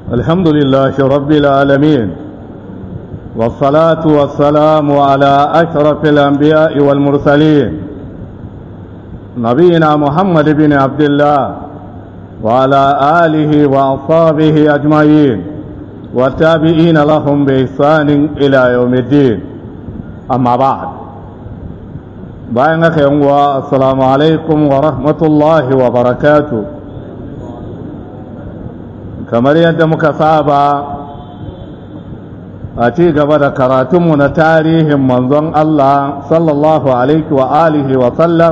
الحمد لله رب العالمين والصلاة والسلام على أشرف الأنبياء والمرسلين نبينا محمد بن عبد الله وعلى آله وأصحابه أجمعين والتابعين لهم بإحسان إلى يوم الدين أما بعد بينك يوم السلام عليكم ورحمة الله وبركاته kamar yadda muka saba a ci gaba da karatunmu na tarihin manzon Allah sallallahu alaihi wa alihi wa sallam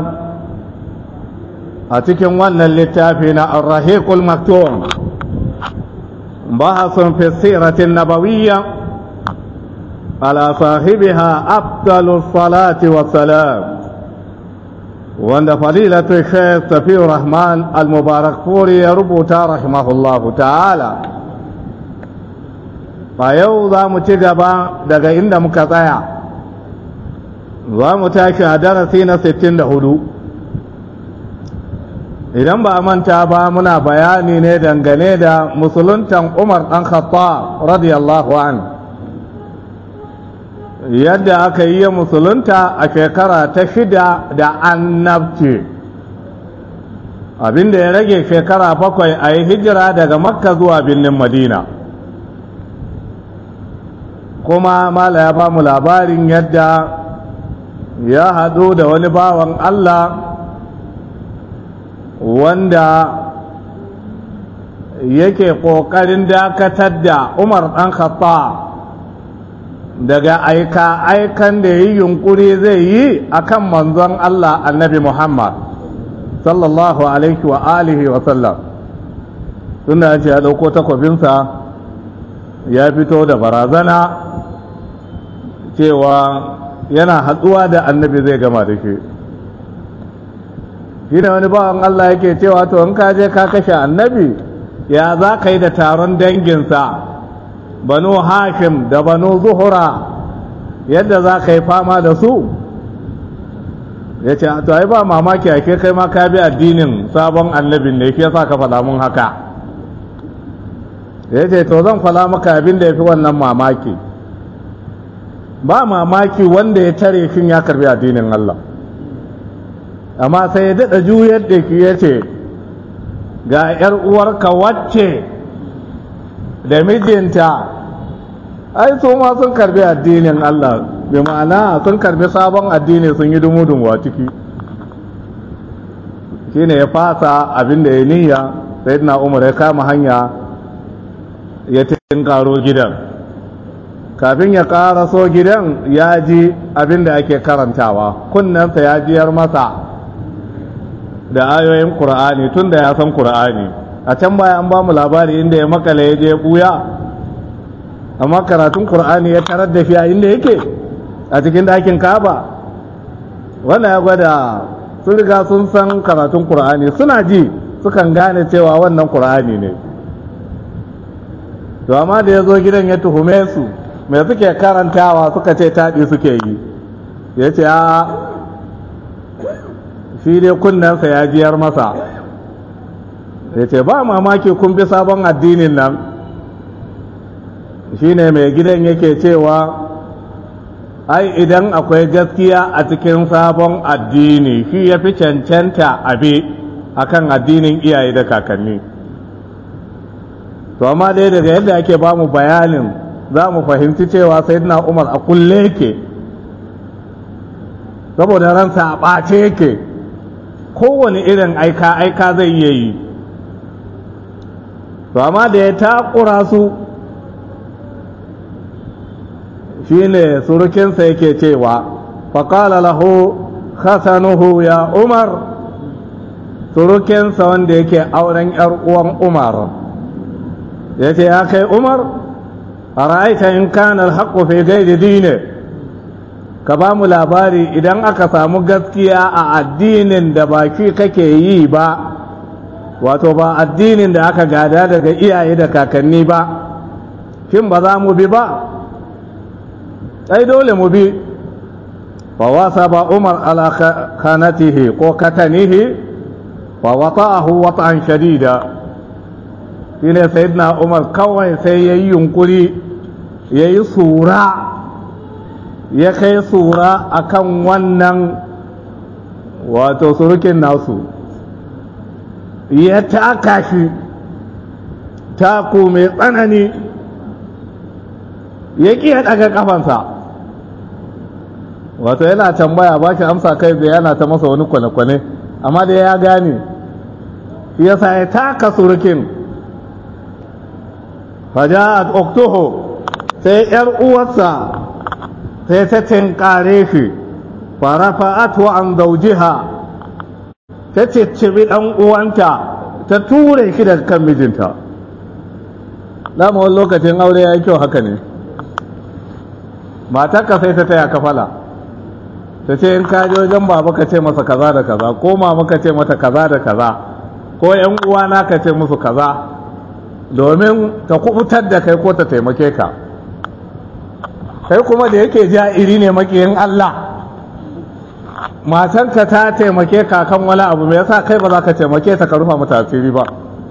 a cikin wannan littafi na arrahiqul maktum bahasun fi siratin nabawiyya ala sahibiha afdalus salati wassalam wanda fadilatu shaykh safiur rahman al-mubarak furi ya rubuta rahimahullahu ta'ala a yau za mu ci gaba daga inda muka tsaya za mu tashi a darasi na 64 idan ba a manta ba muna bayani ne dangane da musuluntan umar ɗan khattab radiyallahu an yadda aka yi musulunta a shekara ta shida da annabci abinda ya rage shekara bakwai a yi hijira daga makka zuwa birnin madina kuma mala ya ba mu labarin yadda ya haɗu da wani bawan allah wanda yake ƙoƙarin dakatar da umar ɗan khattab daga aika aikan da yi yunkuri zai yi akan manzon Allah annabi Muhammad sallallahu alaihi wa alihi wa sallam tunda ce ya dauko takwabinsa ya fito da barazana cewa yana hatsuwa da annabi zai gama da shi shi ne wani bawan Allah yake cewa to in ka je ka kashe annabi ya za ka yi da taron danginsa banu hashim da banu zuhura yadda za ka yi fama da su ya ce to ai ba mamaki ake kai ma ka bi addinin sabon annabin ne shi yasa ka faɗa mun haka ya ce to zan faɗa maka abin da ya fi wannan mamaki ba mamaki wanda ya tare shin ya karbi addinin Allah amma sai ya daɗa juyar da ki ya ce ga 'yar uwarka wacce da mijinta ai su ma sun karbi addinin Allah bi ma'ana sun karbi sabon addini sun yi dumu-dumu a ciki shine ya fasa abin da ya niyya sai na umar ya kama hanya ya karo gidan kafin ya so gidan ya ji abin da ake karantawa kunnensa ya jiyar masa da ayoyin ƙur'ani tun da ya san ƙur'ani a can baya an ba mu labari inda ya makale ya je buya amma karatun qur'ani ya tarar da shi a inda yake a cikin ɗakin kaba wannan ya gwada sun riga sun san karatun qur'ani suna ji sukan gane cewa wannan qur'ani ne to amma da ya zo gidan ya tuhume su mai suke karantawa suka ce taɗi suke yi ya ce a shi dai kunnensa ya jiyar masa ya ce ba mamaki kun bi sabon addinin nan shine mai gidan yake cewa ai idan akwai gaskiya a cikin sabon addini shi ya fi cancanta abe akan addinin iyaye da kakanni to amma dai daga yadda ake ba mu bayanin za mu fahimci cewa sayyidina umar a kulle yake saboda ransa a ɓace yake kowane irin aika-aika zai iya yi to amma da ya takura su shine surukinsa yake cewa faƙala lahu khasanuhu ya umar surukinsa wanda yake auren ‘yar uwan umar ya ce ya kai umar a ra'aita in kana alhaƙo fi gaidi dine ka ba mu labari idan aka samu gaskiya a addinin da baki kake yi ba wato ba addinin da aka gada daga iyaye da kakanni ba shin ba za mu bi ba ai dole mu bi fa wasa ba umar ala kanatihi ko katanihi fa wata'ahu wata'an shadida shi ne sayidina umar kawai sai ya yi yunkuri ya yi sura ya kai sura akan wannan wato surukin nasu ya taka shi taku mai tsanani ya ƙi ya ɗaga ƙafansa wato yana tambaya ba shi amsa kai da yana ta masa wani kwane-kwane amma da ya gane ya sa ya taka surukin faja'at oktoho sai ‘yar uwarsa sai ta tinkare shi farafa'atu an zaujiha ta ciccibi ɗan uwanta ta ture shi daga kan mijinta dama wani lokacin aure ya yi kyau haka ne matarka sai ta taya kafala ta ce in ka je wajen baba ka ce masa kaza da kaza ko mama ka ce mata kaza da kaza ko yan uwana ka ce musu kaza domin ta kubutar da kai ko ta taimake ka kai kuma da yake ja'iri ne makiyin Allah matanka ta taimake ka kan wani abu me yasa kai ba za ka taimake ta ka rufa mata asiri ba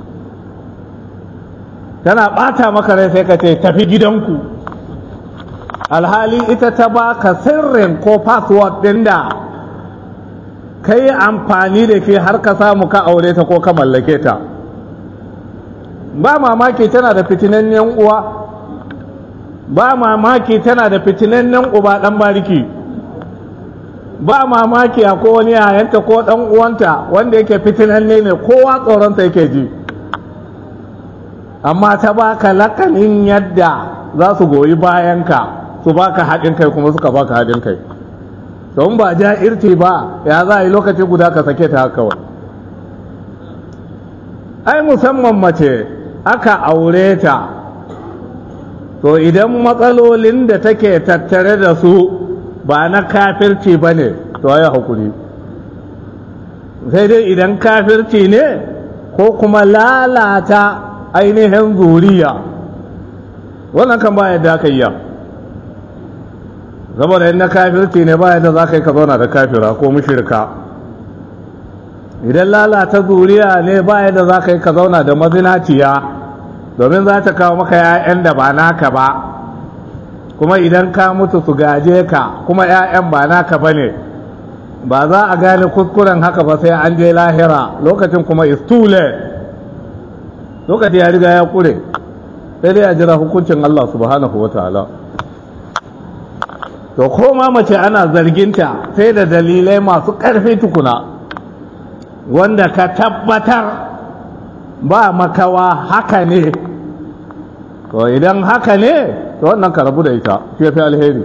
tana bata maka rai sai ka ce tafi gidanku alhali ita ta baka sirrin ko password din da ka yi amfani da ke har ka samu ka aure ta ko ka mallake ta ba mamaki tana da fitinannen uwa ba mamaki tana da fitinannen uba dan bariki ba mamaki a ko wani yayanta ko dan uwanta wanda yake fitinanne ne kowa tsoronta yake ji amma ta baka lakanin yadda za su goyi bayanka su baka haɗin kai kuma suka baka haɗin kai don ba ja'irci ba ya za a yi lokaci guda ka sake ta haka wani ai musamman mace aka aure ta to idan matsalolin da take tattare da su ba na kafirci ba ne to ya hakuri sai dai idan kafirci ne ko kuma lalata ainihin zuriya wannan kan ba yadda aka yi saboda in na kafirci ne ba yadda za ka yi ka zauna da kafira ko mushirka idan lalata zuriya ne ba yadda za ka yi ka zauna da mazinaciya domin za ta kawo maka 'ya'yan da ba naka ba kuma idan ka mutu su gaje ka kuma 'ya'yan ba naka ba ne ba za a gane kuskuren haka ba sai an je lahira lokacin kuma is too late lokaci ya riga ya kure sai dai a jira hukuncin Allah subhanahu wa ta'ala to koma mace ana zarginta sai da dalilai masu ƙarfi tukuna wanda ka tabbatar ba makawa haka ne to idan haka ne to wannan ka rabu da ita fi alheri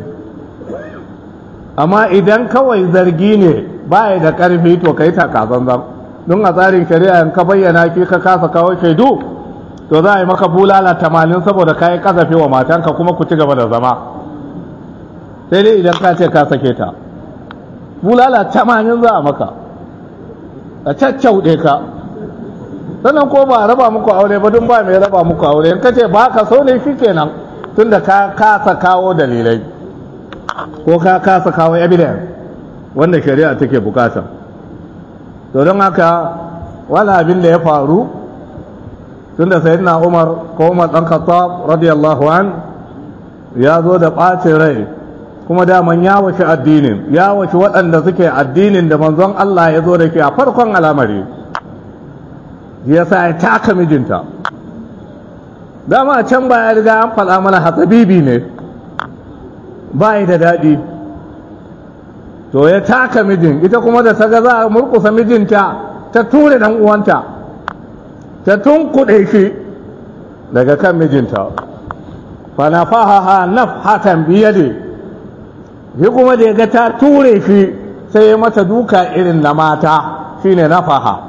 amma idan kawai zargi ne ba da ƙarfi to ka yi takazanzan don a tsarin shari'a in ka bayyana ki ka kasa kawo shaidu to za a yi maka bulala tamanin saboda ka yi kasafi wa matanka kuma ku ci gaba da zama sai dai idan ka ce ka sake ta bulala tamanin za a maka a caccauɗe ka sannan ko ba a raba muku aure ba dun ba mai raba muku aure in ka ce ba ka so ne shi kenan tun da ka kasa kawo dalilai ko ka kasa kawo evidence wanda shari'a take bukata to don haka wani abin da ya faru tun da sayyidina umar ko umar ɗan khattab radiyallahu an ya zo da ɓacin rai kuma daman ya wace addinin ya wace waɗanda suke addinin da manzon Allah ya zo da ke a farkon al'amari ya sa ya taka mijinta dama can ba ya riga an faɗa mana hatsabibi ne ba da daɗi to ya taka mijin ita kuma da ta ga za a murkusa mijinta ta ture ɗan uwanta ta tunkuɗe shi daga kan mijinta fa nafahaha nafhatan biyadi shi kuma da ya ga ta ture shi sai ya mata duka irin na mata shine nafaha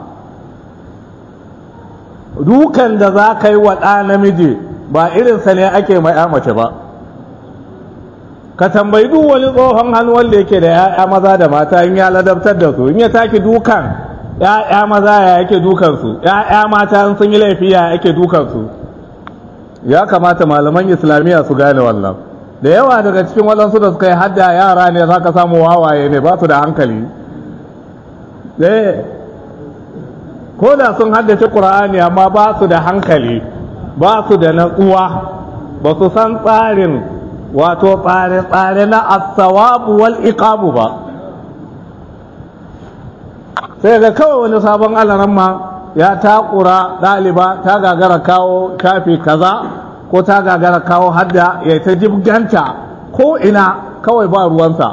dukan da za ka yi wa ɗa namiji ba irinsa ne ake mai mace ba ka tambayi duk wani tsohon hannu wanda yake da ya'ya maza da mata in ya ladabtar da su in ya taki dukan ya'ya maza ya yake dukansu ya'ya mata in sun yi laifi ya yake dukansu ya kamata malaman islamiyya su gane wannan da yawa daga cikin waɗansu da suka yi hadda yara ne za ka samu wawaye ne ba su da hankali ko da sun haddace ƙura'ani amma ba su da hankali ba su da natsuwa ba su san tsarin wato tsare-tsare na asawabu wal iqabu ba sai ga kawai wani sabon alaramma ya takura ɗaliba ta gagara kawo kafi kaza ko ta gagara kawo hadda ya ta jibganta ko ina kawai ba ruwansa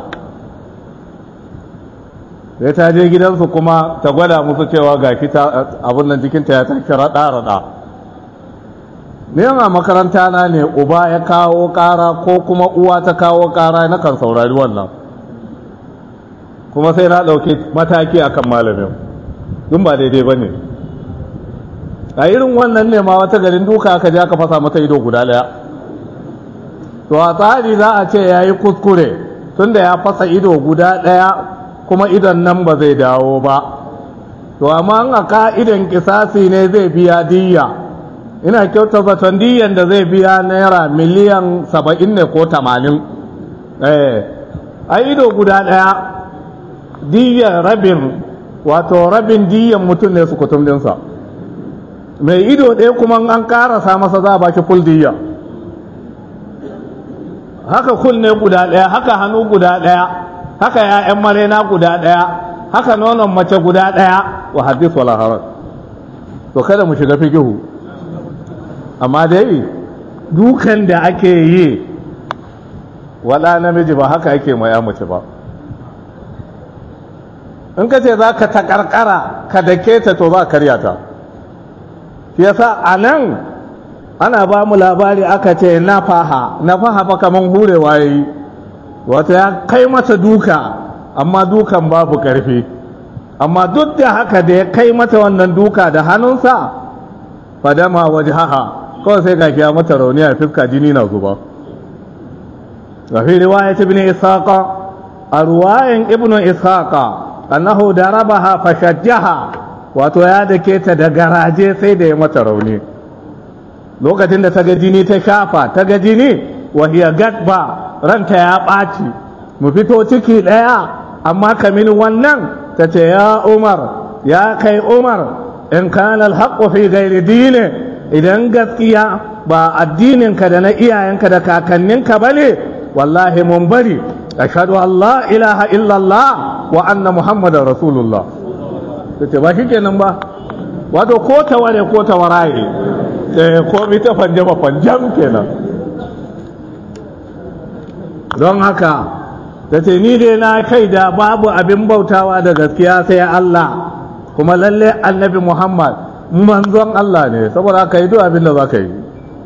sai ta je gidansu kuma ta gwada musu cewa ga kita abin nan jikinta ya tashi raɗa-raɗa ne a makaranta na ne uba ya kawo ƙara ko kuma uwa ta kawo ƙara na kan saurari wannan kuma sai na ɗauki mataki akan malamin dun ba daidai ba ne a irin wannan ne ma wata garin duka aka je aka fasa mata ido guda ɗaya to a tsari za a ce ya yi kuskure tunda ya fasa ido guda ɗaya kuma idon nan ba zai dawo ba to amma a ka'idan kisasi ne zai biya diyya ina kyauta zaton diyan da zai biya naira miliyan saba'in ne ko tamanin eh a ido guda ɗaya diyan rabin wato rabin diyan mutum ne su kutum dinsa mai ido ɗaya kuma an karasa masa za a ba shi full diya haka kunne guda ɗaya haka hannu guda ɗaya haka ya'yan marena guda ɗaya haka nonon mace guda ɗaya wa hadis wala harar to kada mu shiga fikihu amma dai dukan da ake yi wala namiji ba haka ake maya mace ba in ka ce za ka takarkara ka dake ta to za karya ta shi yasa a nan ana ba mu labari aka ce na faha na faha fa kaman hurewa ya yi wata ya kai mata duka amma dukan babu karfi amma duk da haka da ya kai mata wannan duka da hannunsa fadama waje haha kawai sai ga ya mata rauni a fuska jini na zuba wa fi riwayat ibn ishaqa a ruwayan ibn ishaqa annahu darabaha fashajjaha wato ya dake ta da garaje sai da ya mata rauni lokacin da ta ga jini ta shafa ta ga jini wa hiya gadba ranta ya ɓaci mu fito ciki ɗaya amma kamin wannan ta ce ya umar ya kai umar in kana alhaqqu fi ghairi dini idan gaskiya ba addininka da na iyayenka da kakanninka bane wallahi mun bari ashhadu an la ilaha illallah wa anna muhammadar rasulullah tace ba shikenan ba wato ko ta ware ko ta waraye eh ko mi ta fanjama fanjam kenan don haka tace ni dai na kai da babu abin bautawa da gaskiya sai Allah kuma lalle annabi Muhammad manzon Allah ne saboda haka yi duk abin da za ka yi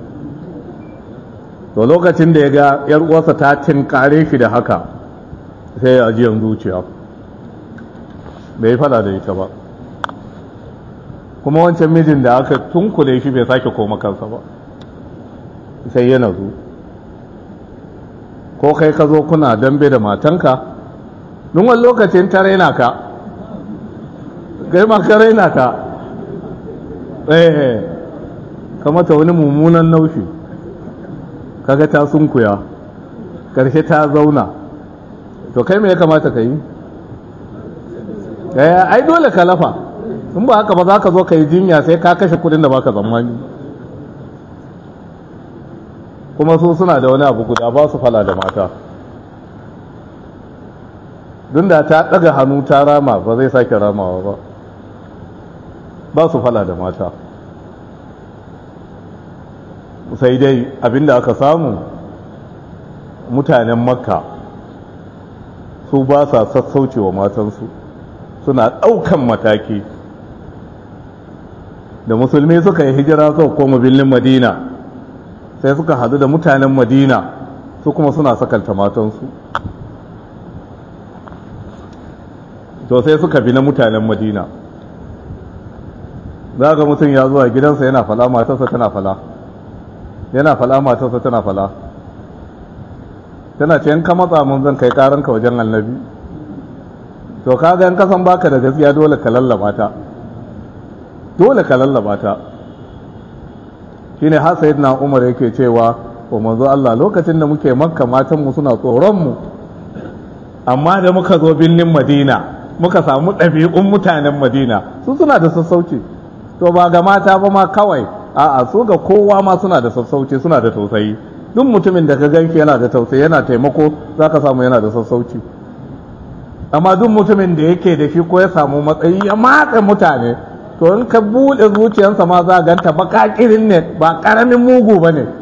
to lokacin da ya ga yar uwarsa ta tinkare shi da haka sai ya ajiyan zuciya bai fada da ita ba kuma wancan mijin da aka tunkule shi bai sake koma kansa ba sai ya nazu ko kai ka zo kuna dambe da matanka nun wani lokacin ta raina ka kai ma ka raina ta eh kamata wani mummunan naushi kaga ta sunkuya karshe ta zauna to kai me ya kamata ka yi eh ai dole ka lafa in ba haka ba za ka zo ka yi jinya sai ka kashe kudin da baka tsammani kuma su suna da wani abu guda ba su fala da mata dun da ta daga hannu ta rama ba zai sake ramawa ba ba su fala da mata sai dai abinda aka samu mutanen makka su ba sa sassaucewa matansu suna ɗaukan mataki da musulmi suka yi hijira sau koma birnin madina sai suka hadu da mutanen madina su kuma suna sakalta matansu to sai suka bi na mutanen madina za ga mutum ya zuwa gidansa yana fala matarsa tana fala yana fala matarsa tana fala tana ce in ka matsa mun zan kai karanka wajen annabi to kaga in kasan baka da gaskiya dole ka lallaba ta dole ka lallaba ta shine har sayyidina Umar yake cewa wa manzo Allah lokacin da muke makka matan mu suna tsoron mu amma da muka zo binnin Madina muka samu ɗabi'un mutanen Madina su suna da sassauci to ba ga mata ba ma kawai a'a su ga kowa ma suna da sassauci suna da tausayi duk mutumin da ka ganki yana da tausayi yana taimako za ka samu yana da sassauci amma duk mutumin da yake da shi ko ya samu matsayi ya matsa mutane to in ka buɗe zuciyarsa ma za ganta baƙaƙirin ne ba ƙaramin mugu ba ne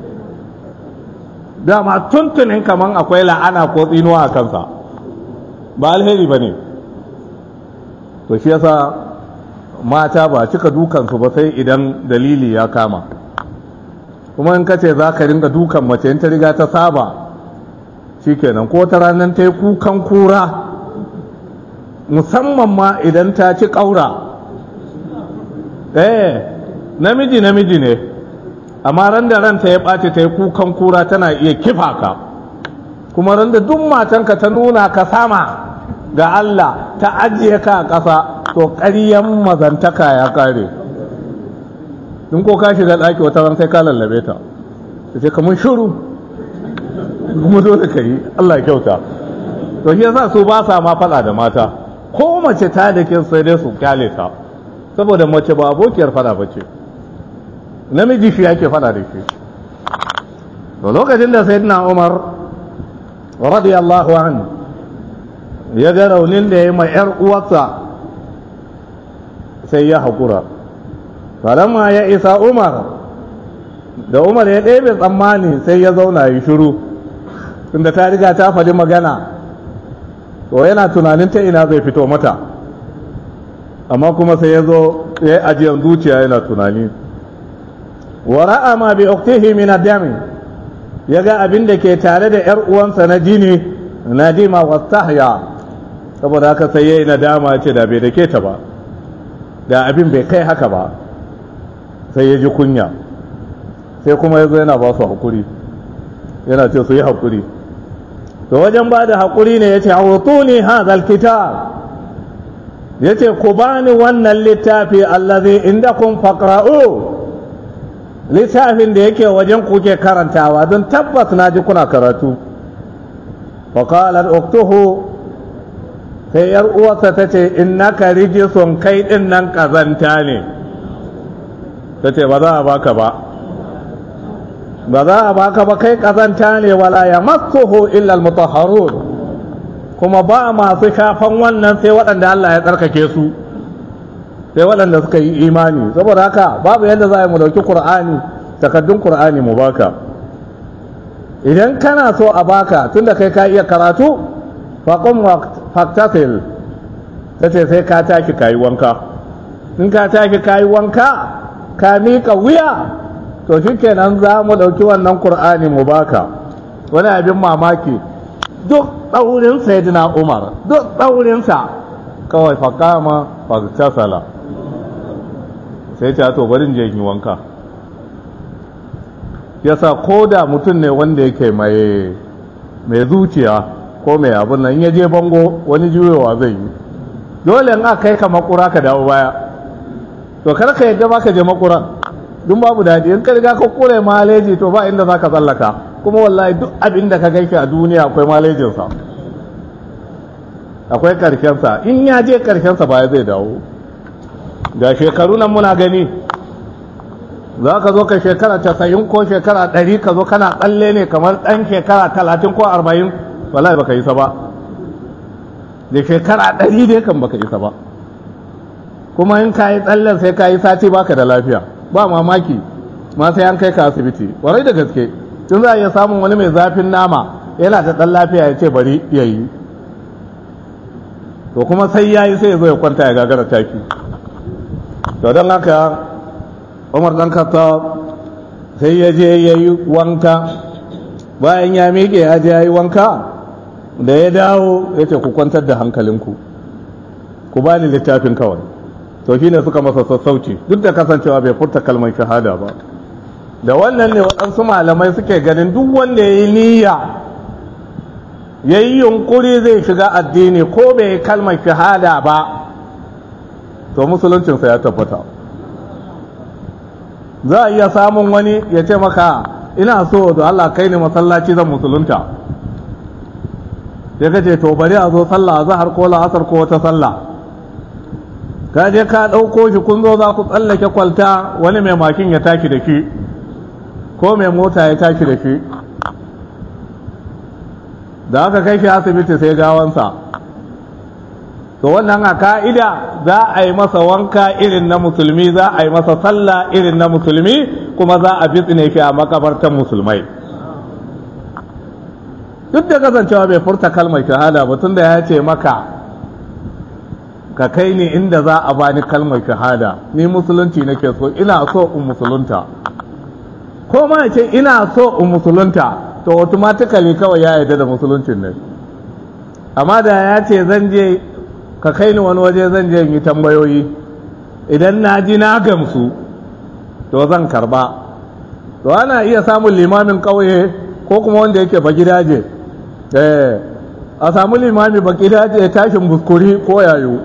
dama tuntunin kaman akwai la'ana ko tsinuwa a kansa ba alheri ba ne to shi yasa mata ba cika dukansu ba sai idan dalili ya kama kuma in ka ce za ka ringa dukan mace in ta riga ta saba shikenan ko ta ranar ta yi kukan kura musamman ma idan ta ci ƙaura eh namiji namiji ne amma ran da ranta ya ɓace ta yi kukan kura tana iya kifa ka kuma ran da duk matanka ta nuna ka sama ga Allah ta ajiye ka a ƙasa to ƙaryan mazantaka ya ƙare in ko ka shiga ɗaki wata ran sai ka lallabe ta ta ce kamar shuru kuma dole ka yi Allah ya kyauta to shi yasa su ba sa ma faɗa da mata ko mace ta da ke sai dai su kyale ta saboda mace ba abokiyar faɗa ba ce namiji shi yake faɗa da shi to lokacin da sayyidina Umar radiyallahu anhu ya ga raunin da ya yi ma 'yar uwarsa sai ya haƙura falamma ya isa umar da umar ya ɗebe tsammani sai ya zauna yi shiru tunda ta riga ta faɗi magana to yana tunanin ta ina zai fito mata amma kuma sai ya zo ya yi ajiyar zuciya yana tunani wa ra'a ma bi uktihi min ad-dami ya ga abin da ke tare da yar uwansa na jini nadima wastahya saboda haka sai yayi nadama ce da bai dake ta ba da abin bai kai haka ba sai ya ji kunya sai kuma ya zo yana ba su haƙuri yana ce su yi haƙuri to wajen ba da haƙuri ne ya ce hautuni hazal kitab ya ce ku bani wannan littafi allazi inda kun faƙra'u littafin da yake wajen kuke karantawa don tabbas na ji kuna karatu faƙalar oktuhu sai yar uwarsa ta ce innaka rijisun kai ɗin nan ƙazanta ne ta ce ba za a baka ba ba za a baka ba kai ƙazanta ne wala ya masuhu illal mutahharun kuma ba masu shafan wannan sai waɗanda Allah ya tsarkake su sai waɗanda suka yi imani saboda haka babu yadda za a yi mu dauki Qur'ani takaddun Qur'ani mu baka idan kana so a baka tunda kai ka iya karatu faqum faktasil tace sai ka taki kayi wanka in ka taki kayi wanka ka miƙa wuya to shikenan za mu ɗauki wannan Qur'ani mu baka wani abin mamaki duk ɗaurin sayyidina Umar duk ɗaurinsa kawai faƙama faktasala sai ta to barin je yi wanka yasa ko da mutum ne wanda yake mai mai zuciya ko mai abin nan ya je bango wani juyowa zai yi dole in aka kai ka makura ka dawo baya to kar ka yadda ba ka je makuran duk babu daɗi in ka riga ka kure maleji to ba inda za ka tsallaka kuma wallahi duk abin da ka gaishe a duniya akwai malejinsa akwai ƙarshensa in ya je ƙarshensa baya zai dawo ga shekaru nan muna gani za ka zo ka shekara casa'in ko shekara ɗari ka zo kana tsalle ne kamar ɗan shekara talatin ko arba'in wallahi baka isa ba da shekara ɗari dai kan baka isa ba kuma in ka yi tsallen sai ka yi sati baka da lafiya ba mamaki ma sai an kai ka asibiti warai da gaske tun za a iya samun wani mai zafin nama yana da ɗan lafiya ya ce bari ya yi to kuma sai ya yi sai ya zo ya kwanta ya gagara taki to don haka umar dan khattab sai ya je ya yi wanka bayan ya miƙe ya je ya yi wanka da ya dawo ya ce ku kwantar da hankalinku ku ba ni littafin kawai to shine suka masa sassauci duk da kasancewa bai furta kalmar shahada ba da wannan ne waɗansu malamai suke ganin duk wanda ya yi niyya ya yi yunkuri zai shiga addini ko bai yi kalmar shahada ba to musuluncinsa ya tabbata za a iya samun wani ya ce maka ina so da Allah kai ne masallaci zan musulunta ya kace to bari a zo sallah zahar ko la'asar ko wata sallah ka je ka ɗauko shi kun zo za ku tsallake kwalta wani mai makin ya taki da shi ko mai mota ya taki da shi da aka kai shi asibiti sai gawansa to wannan a ka'ida za a yi masa wanka irin na musulmi za a yi masa sallah irin na musulmi kuma za a bitsine shi a makabartan musulmai duk da kasancewa bai furta kalmar shahada ba tunda ya ce maka ka kai ni inda za a bani kalmar shahada ni musulunci nake so ina so in musulunta ko ma ce ina so in musulunta to automatically kawai ya yarda da musuluncin ne amma da ya ce zan je ka kai ni wani waje zan je yi tambayoyi idan na ji na gamsu to zan karba to ana iya samun limamin ƙauye ko kuma wanda yake ba gidaje eh a samu limami ba gidaje ya tashin buskuri ko yayo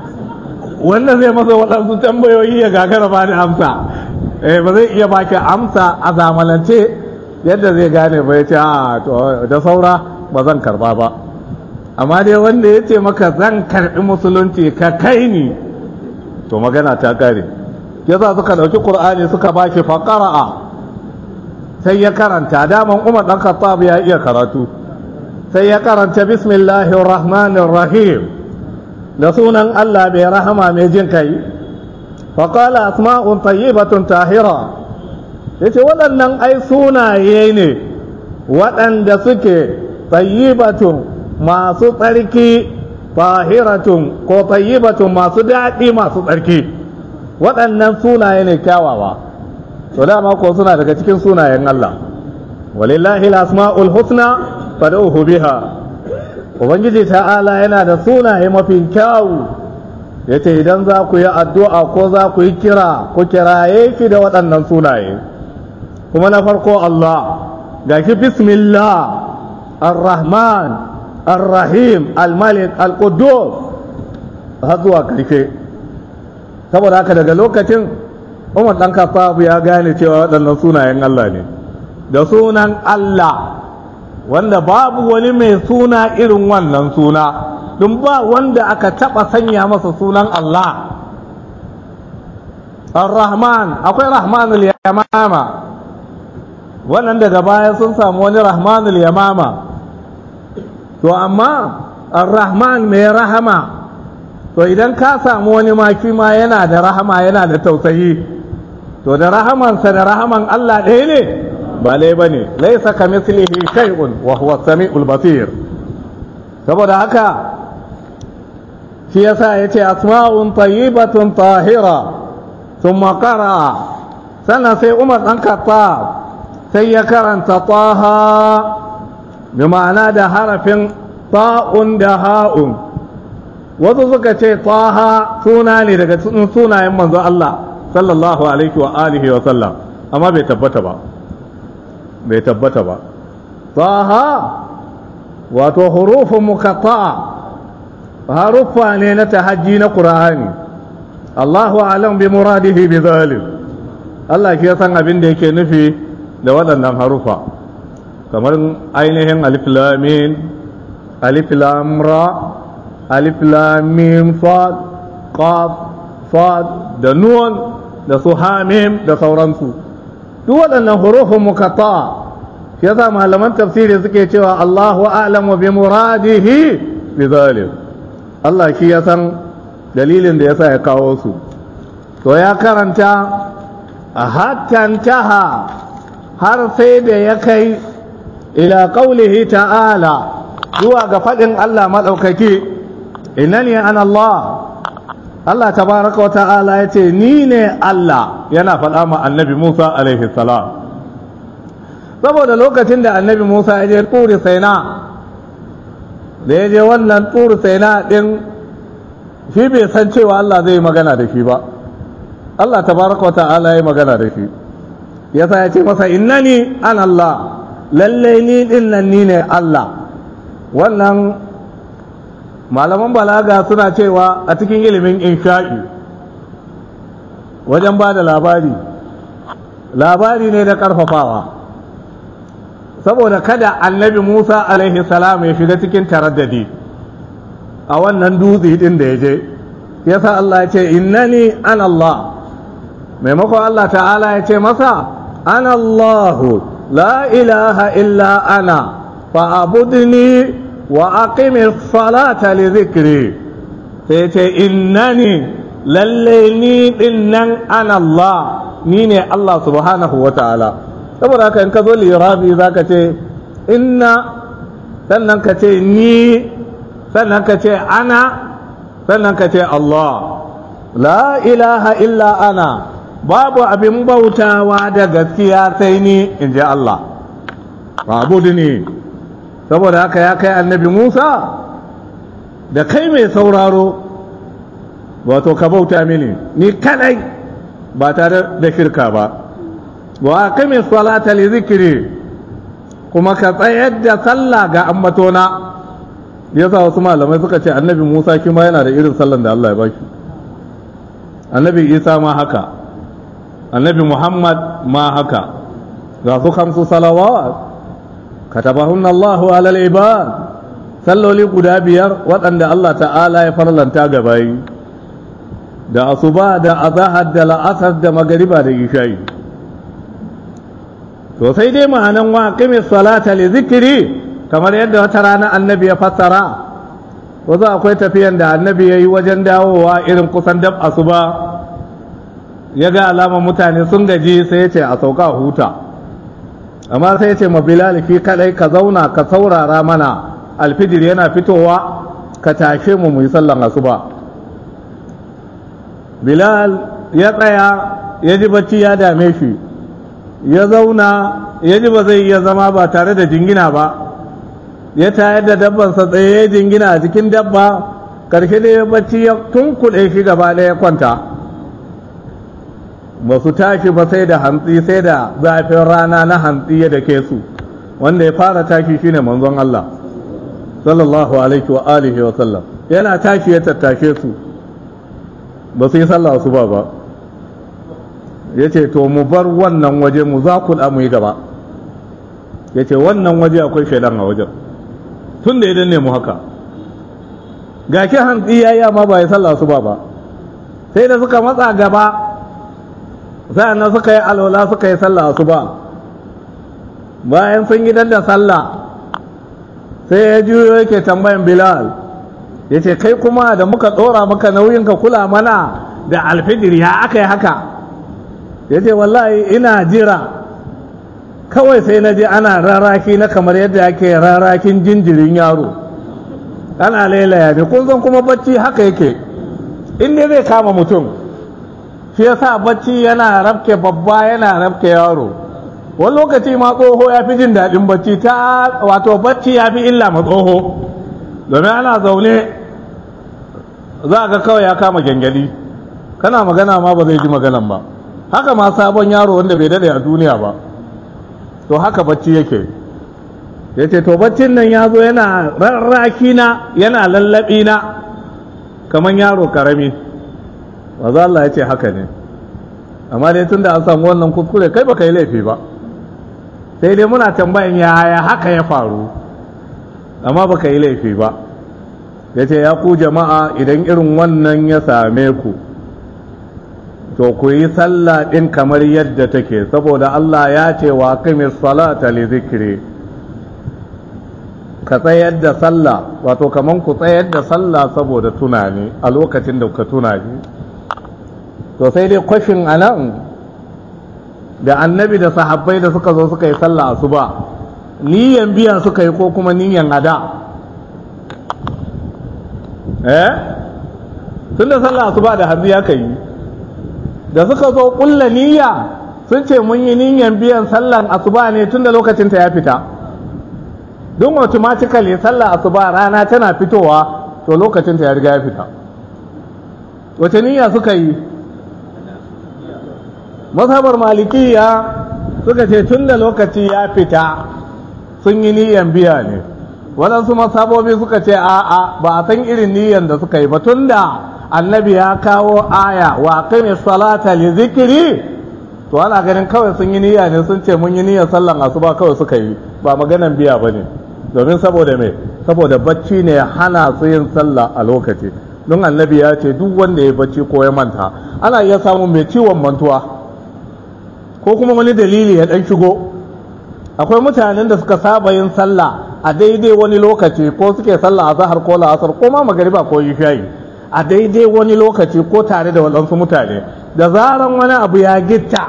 wanda zai masa waɗansu tambayoyi ya gagara ba ni amsa eh ba zai iya baki amsa a zamanance yadda zai gane ba ya ce a da saura ba zan karba ba amma dai wanda ya ce maka zan karbi musulunci ka kai ni to magana ta kare yasa suka ɗauki ƙur'ani suka ba shi faƙara'a sai ya karanta daman umar ɗan khattab ya iya karatu sai ya karanta bismillahir rahmanir rahim da sunan Allah mai rahama mai jin kai faƙala asma'un tayyibatun tahira yace waɗannan ai sunaye ne waɗanda suke tayyibatun masu tsarki tahiratun ko tayyibatun masu daɗi masu tsarki waɗannan sunaye ne kyawawa to dama ko suna daga cikin sunayen Allah walillahi al-asma'ul husna fad'uhu biha ubangiji ta'ala yana da sunaye mafi kyawu yace idan za ku yi addu'a ko za ku yi kira ku kiraye ki da waɗannan sunaye kuma na farko Allah ga ki bismillah ar-rahman ar-rahim al-malik al-quddus har zuwa karshe saboda haka daga lokacin umar dan kafafu ya gane cewa waɗannan sunayen Allah ne da sunan Allah wanda babu wani mai suna irin wannan suna don ba wanda aka taɓa sanya masa sunan Allah ar-rahman akwai rahmanul yamama wannan daga baya sun samu wani rahmanul yamama to amma ar-rahman mai rahama to idan ka samu wani maki ma yana da rahama yana da tausayi to da rahamansa da rahaman Allah ɗaya ne ba lai ba ne laisa ka mislihi shay'un wa huwa sami'ul basir saboda haka shi yasa yace asma'un tayyibatun tahira thumma qara'a sannan sai Umar dan Khattab sai ya karanta taha bi ma'ana da harafin ta'un da ha'un wasu suka ce taha suna ne daga cikin sunayen manzo Allah sallallahu alaihi wa alihi wa sallam amma bai tabbata ba bai tabbata ba taha wato hurufun muqatta'a haruffa ne na tahajji na qur'ani Allahu a'lam bi muradihi bi zalim Allah ke san abin da yake nufi da waɗannan harufa kamar ainihin alif lam mim alif lam ra alif lam mim sad qaf sad da nun da su hamim da sauransu duk waɗannan hurufun muqatta'a shi yasa malaman tafsiri suke cewa Allahu a'lamu bi muradihi bi zalim Allah shi ya san dalilin da yasa ya kawo su to ya karanta a hattantaha har sai da ya kai ila qaulihi ta'ala zuwa ga faɗin Allah maɗaukaki innani ana Allah Allah tabaraka wa ta'ala ya ce ni ne Allah yana faɗa ma annabi Musa alaihi salam saboda lokacin da annabi Musa ya je turi saina da ya je wannan turi saina ɗin shi bai san cewa Allah zai magana da shi ba Allah tabaraka wa ta'ala ya magana da shi yasa ya ce masa innani ana Allah lallai ni ɗin nan ni ne Allah wannan malaman balaga suna cewa a cikin ilimin insha'i wajen ba da labari labari ne da ƙarfafawa saboda kada annabi musa alaihi salam ya shiga cikin taraddadi a wannan dutse din da ya je yasa Allah ya ce innani ana Allah maimakon Allah ta'ala ya ce masa ana Allahu la ilaha illa ana fa'abudni wa aqimi salata li zikri sai ce innani lalle ni dinnan ana Allah ni ne Allah subhanahu wa ta'ala saboda haka in ka zo lirabi zaka ce inna sannan ka ce ni sannan ka ce ana sannan ka ce Allah la ilaha illa ana babu abin bautawa da gaskiya sai ni in ji Allah babu ne saboda haka ya kai annabi Musa da kai mai sauraro wato ka bauta mini ni kadai ba tare da shirka ba wa aqimi salata li zikri kuma ka tsayar da sallah ga ammatona yasa wasu malamai suka ce annabi Musa shi ma yana da irin sallan da Allah ya baki annabi Isa ma haka annabi Muhammad ma haka ga su kamsu salawat katabahun Allahu alal ibad salloli guda biyar waɗanda Allah ta'ala ya farlanta ga bayi da asuba da azahar da la'asar da magariba da isha'i to sai dai ma'anan wa qimis salata li zikri kamar yadda wata rana annabi ya fassara wasu akwai tafiyan da annabi ya yi wajen dawowa irin kusan dab asuba ya ga alamar mutane sun gaji sai ya ce a sauka huta amma sai ya ce ma bilal fi kadai ka zauna ka saurara mana alfijir yana fitowa ka tashe mu mu yi sallan asuba bilal ya tsaya ya ji bacci ya dame shi ya zauna ya ji ba zai iya zama ba tare da jingina ba ya tayar da dabbansa tsaye ya jingina a cikin dabba karshe da ya bacci ya tunkuɗe shi gaba ɗaya ya kwanta ba su tashi ba sai da hantsi sai da zafin rana na hantsi ya dake su wanda ya fara tashi shine manzon Allah sallallahu alaihi wa alihi wa sallam yana tashi ya tattashe su ba su yi sallah su ba ba ya ce to mu bar wannan waje mu za ku mu yi gaba ya ce wannan waje akwai shaidan a wajen tun da ya danne mu haka ga ki hantsi ya yi amma ba ya sallah su ba ba sai da suka matsa gaba sa'annan suka yi alwala suka yi sallah su ba bayan sun gidan da sallah sai ya juyo yake tambayan bilal ya ce kai kuma da muka tsora maka nauyin ka kula mana da alfijir ya aka yi haka ya ce wallahi ina jira kawai sai na je ana raraki na kamar yadda ake rarakin jinjirin yaro ana lailaya ne kun san kuma bacci haka yake in dai zai kama mutum shi yasa bacci yana rafke babba yana rafke yaro wani lokaci ma tsoho ya fi jin daɗin bacci ta wato bacci ya fi illa ma tsoho domin ana zaune za ga kawai ya kama gyangyaɗi kana magana ma ba zai ji maganan ba haka ma sabon yaro wanda bai daɗe a duniya ba to haka bacci yake ya ce to baccin nan ya zo yana rarraki na yana lallaɓi na kamar yaro karami maza Allah ya ce haka ne amma dai tun da an samu wannan kuskure kai baka yi laifi ba sai dai muna tambayan yaya haka ya faru amma baka yi laifi ba ya ce ya ku jama'a idan irin wannan ya same ku to ku yi sallah ɗin kamar yadda take saboda Allah ya ce wa qimis salata li zikri ka tsayar da sallah wato kaman ku tsayar da sallah saboda tunani a lokacin da ka tunani to sai dai kwashin anan da annabi da sahabbai da suka zo suka yi sallah asuba niyan biya suka yi ko kuma niyan ada eh tunda sallah asuba da hannu ya kai da suka zo kulla niyya sun ce mun yi niyan biyan sallan asuba ne tunda lokacin ta ya fita don automatically sallah asuba rana tana fitowa to lokacin ta ya riga ya fita wace niyya suka yi mazhabar malikiya suka ce tun da lokaci ya fita sun yi niyyan biya ne waɗansu masabobi suka ce a'a ba a san irin niyyan da suka yi ba tun da annabi ya kawo aya wa qimi salata li zikri to ana ganin kawai sun yi niyya ne sun ce mun yi niyyar sallan asuba kawai suka yi ba maganan biya ba ne domin saboda me saboda bacci ne ya hana su yin sallah a lokaci don annabi ya ce duk wanda ya bacci ko ya manta ana iya samun mai ciwon mantuwa ko kuma wani dalili ya dan shigo akwai mutanen da suka saba yin sallah a daidai wani lokaci ko suke sallah a zahar ko la'asar ko ma magariba ko shayi a daidai wani lokaci ko tare da waɗansu mutane da zaran wani abu ya gitta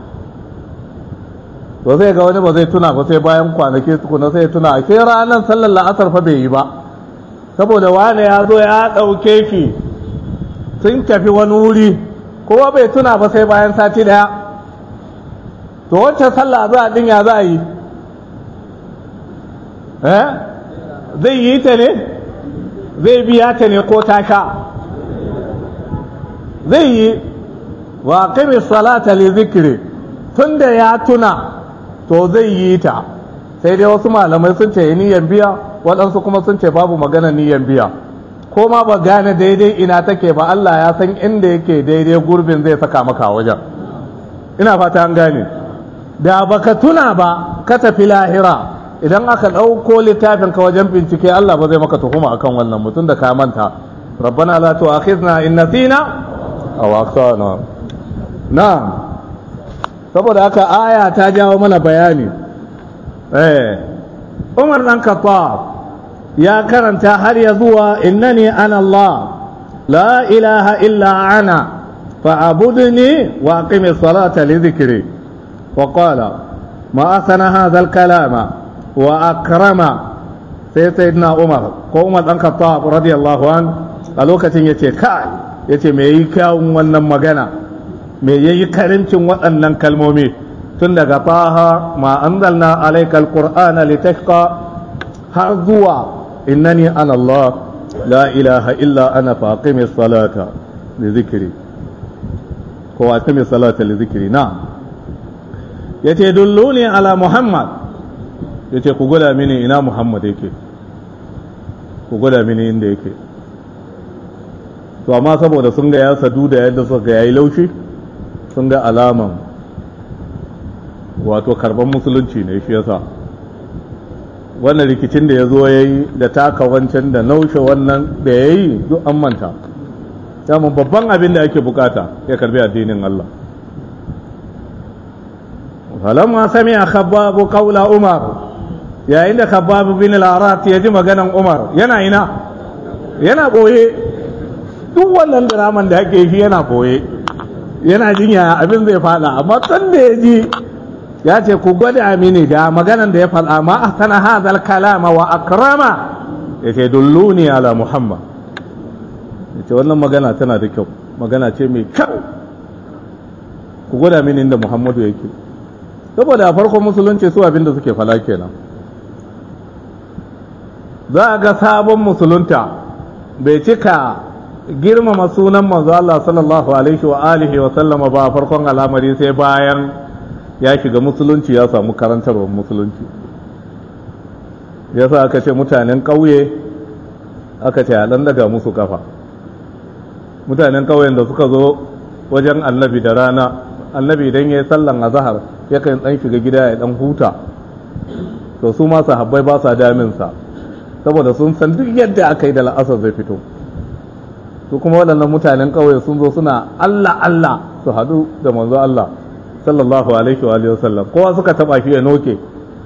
to zai ga wani ba zai tuna ba sai bayan kwanaki tukuna sai tuna a sai ranar sallar la'asar fa bai yi ba saboda wane ya zo ya ɗauke shi sun tafi wani wuri kowa bai tuna ba sai bayan sati daya to wacce sallah za a ya za a yi eh zai yi ta ne zai biya ta ne ko ta sha zai yi wa qimi salata li zikri tunda ya tuna to zai yi ta sai dai wasu malamai sun ce niyan biya waɗansu kuma sun ce babu magana niyan biya ko ma ba gane daidai ina take ba Allah ya san inda yake daidai gurbin zai saka maka wajen ina fata an gane da baka tuna ba ka tafi lahira idan aka ɗauko littafin ka wajen bincike Allah ba zai maka tuhuma akan wannan mutum da ka manta rabbana la tu'akhidna in nasina aw akhtana na'am saboda haka aya ta jawo mana bayani eh Umar dan Khattab ya karanta har ya zuwa innani ana Allah la ilaha illa ana fa'budni wa aqimi salata li dhikri wa qala ma asana hadha al-kalama wa akrama sai sayyidina Umar ko Umar dan Khattab radiyallahu an a lokacin yace kai yace me yi kyawun wannan magana me yayi karincin waɗannan kalmomi tun daga faha ma anzalna alaikal qur'ana litashqa har zuwa innani ana Allah la ilaha illa ana faqimi salata li zikri ko aqimi salata li zikri na yace dulluni ala muhammad yace ku gwada mini ina muhammad yake ku gwada mini inda yake to amma saboda sun ga ya sadu da yadda suka yayi laushi sun ga alaman wato karban musulunci ne shi yasa wannan rikicin da ya zo ya yi da taka wancan da naushe wannan da ya yi duk an manta samun babban abin da ake bukata ya karbi addinin Allah falamma sami a khababu kaula umar yayin da khababu bin al-arat ya ji maganan umar yana ina yana boye duk wannan diraman da ake shi yana boye yana jinya abin zai fada amma tun da ya ji ya ce ku gwada mini da maganan da ya faɗa ma a sana hadal kalama wa akrama ya ce dulluni ala muhammad ya ce wannan magana tana da kyau magana ce mai kyau ku gwada mini inda muhammadu yake saboda a farkon musulunci su abinda suke fala kenan za a ga sabon musulunta bai cika girmama sunan manzo Allah sallallahu alaihi wa alihi wa sallama ba farkon al'amari sai bayan ya shiga musulunci ya samu karantarwar musulunci yasa aka ce mutanen ƙauye aka ce a daga musu kafa mutanen ƙauyen da suka zo wajen annabi da rana annabi idan ya yi sallan azahar yakan dan shiga gida ya dan huta to su ma sahabbai ba sa daminsa saboda sun san duk yadda aka yi da la'asar zai fito su kuma waɗannan mutanen ƙauye sun zo suna Allah Allah su haɗu da manzo Allah sallallahu alaihi wa alihi wasallam kowa suka taba shi ya noke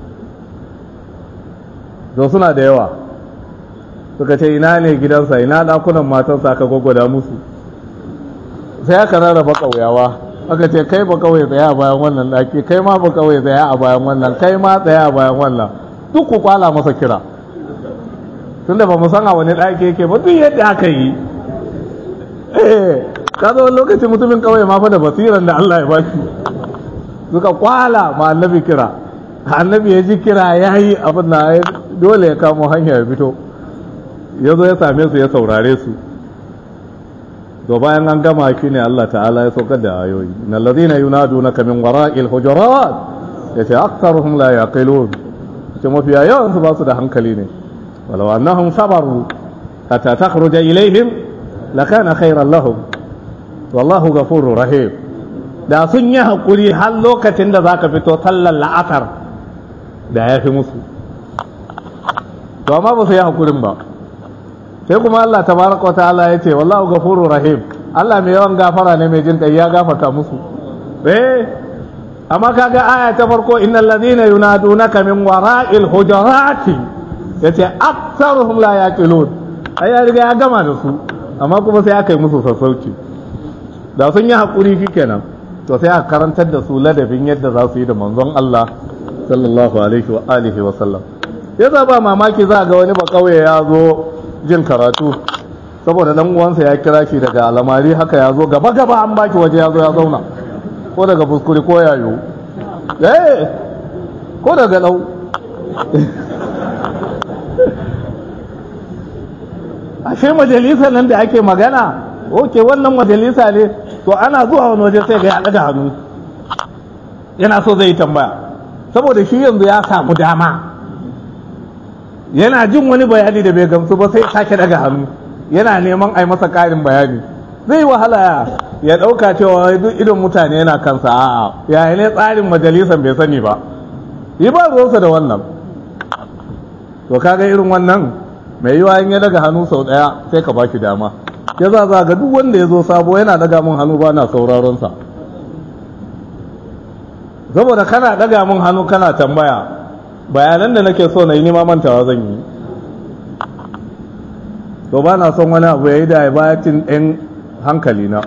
to suna da yawa suka ce ina ne gidansa ina dakunan matansa aka gwagwada musu sai aka rarraba ƙauyawa aka ce kai ba kawai tsaya a bayan wannan daki kai ma ba kawai tsaya a bayan wannan kai ma tsaya a bayan wannan duk ku kwala masa kira tunda ba mu san a wani daki yake ba duk yadda aka yi eh ka zo lokacin mutumin kawai ma fa da basiran da Allah ya ba shi suka kwala ma annabi kira annabi ya ji kira ya yi abin na dole ya kamo hanya ya fito ya zo ya same su ya saurare su to bayan an gama shi ne Allah ta'ala ya saukar da ayoyi na lazina yunadunaka min wara'il hujurat yace aktharuhum la yaqilun ce mafiya yawan su ba su da hankali ne walau annahum sabaru hatta takhruja ilaihim lakana khairan lahum wallahu ghafurur rahim da sun yi hakuri har lokacin da zaka fito sallar la'asar da ya fi musu to amma ba su yi hakurin ba sai kuma Allah tabaraka wa ta'ala ya ce wallahu ghafurur rahim Allah mai yawan gafara ne mai jin kai ya gafarta musu eh amma kaga aya ta farko innal ladina yunadunaka min wara'il hujurati yace aktsaruhum la yaqilun ai ya riga ya gama da su amma kuma sai aka yi musu sassauci da sun yi hakuri shikenan to sai aka karantar da su ladabin yadda za su yi da manzon Allah sallallahu alaihi wa alihi wa sallam yasa ba mamaki za ga wani ba kauye ya zo jin karatu saboda dan uwansa ya kira shi daga alamari haka ya zo gaba gaba an baki waje ya zo ya zauna ko daga fuskuri ko yayo eh ko daga lau ashe majalisa nan da ake magana oke wannan majalisa ne to ana zuwa wani waje sai ga ya daga hannu yana so zai tambaya saboda shi yanzu ya samu dama yana jin wani bayani da bai gamsu ba sai sake daga hannu yana neman a yi masa ƙarin bayani zai wahala ya ɗauka cewa duk idon mutane yana kansa a'a yayi ne tsarin majalisan bai sani ba yi ba ruwansa da wannan to kaga irin wannan mai yiwa in ya daga hannu sau ɗaya sai ka baki dama ya za za ga duk wanda ya zo sabo yana daga mun hannu ba na sauraron sa saboda kana daga mun hannu kana tambaya bayanan da nake so na yi nima mantawa zan yi to ba na son wani abu ya yi da ya bayatin ɗin hankali na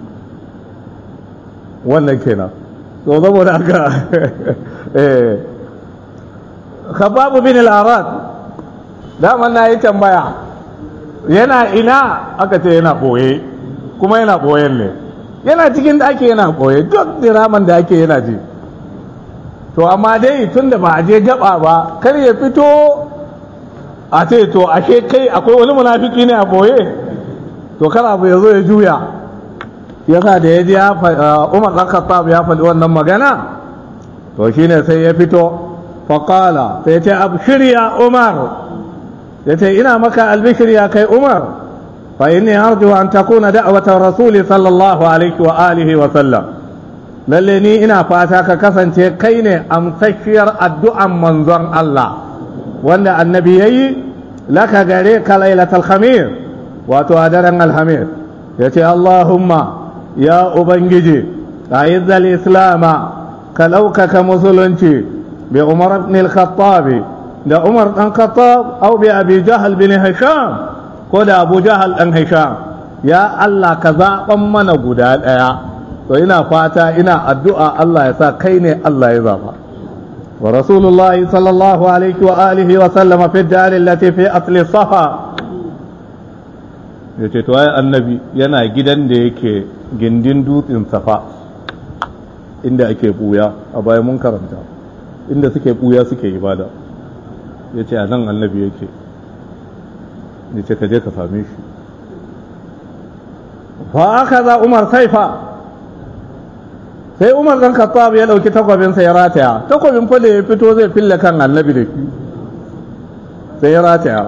wannan kenan to saboda haka eh khababu bin al-arad daman na yi tambaya yana ina aka ce yana ɓoye kuma yana ɓoyen ne yana cikin da ake yana ɓoye duk diraman da ake yana ji to amma dai tun da ba a je gaba ba kar ya fito a ce to ashe kai akwai wani munafiki ne a ɓoye to kar abu ya zo ya juya yasa da ya ji umar ɗan khattab ya faɗi wannan magana to shine sai ya fito faƙala sai ce abshir ya umar ya ce ina maka albishir ya kai umar fa inni arju an takuna da'watar rasuli sallallahu alaihi wa alihi wa sallam lalle ni ina fata ka kasance kai ne amsakiyar addu'an manzon Allah wanda annabi yayi laka gare ka lailatul khamir wato a daren alhamir ya ce Allahumma ya ubangiji a'izzal islama ka ɗaukaka musulunci bi umar ibn al-khattabi da Umar ɗan Khattab au bi Abi Jahal bin Hisham ko da Abu Jahal ɗan Hisham ya Allah ka zaɓan mana guda ɗaya to ina fata ina addu'a Allah ya sa kai ne Allah ya zaɓa wa Rasulullah sallallahu alaihi wa alihi wa sallama fi dar allati fi asli safa yace to ai annabi yana gidan da yake gindin dutsen safa inda ake buya a bayan mun karanta inda suke buya suke ibada ya ce a nan annabi yake ya ce ka je ka same shi fa aka za umar saifa sai umar dan khattab ya dauki takwabinsa ya rataya takwabin fa da ya fito zai fille kan annabi da shi sai ya rataya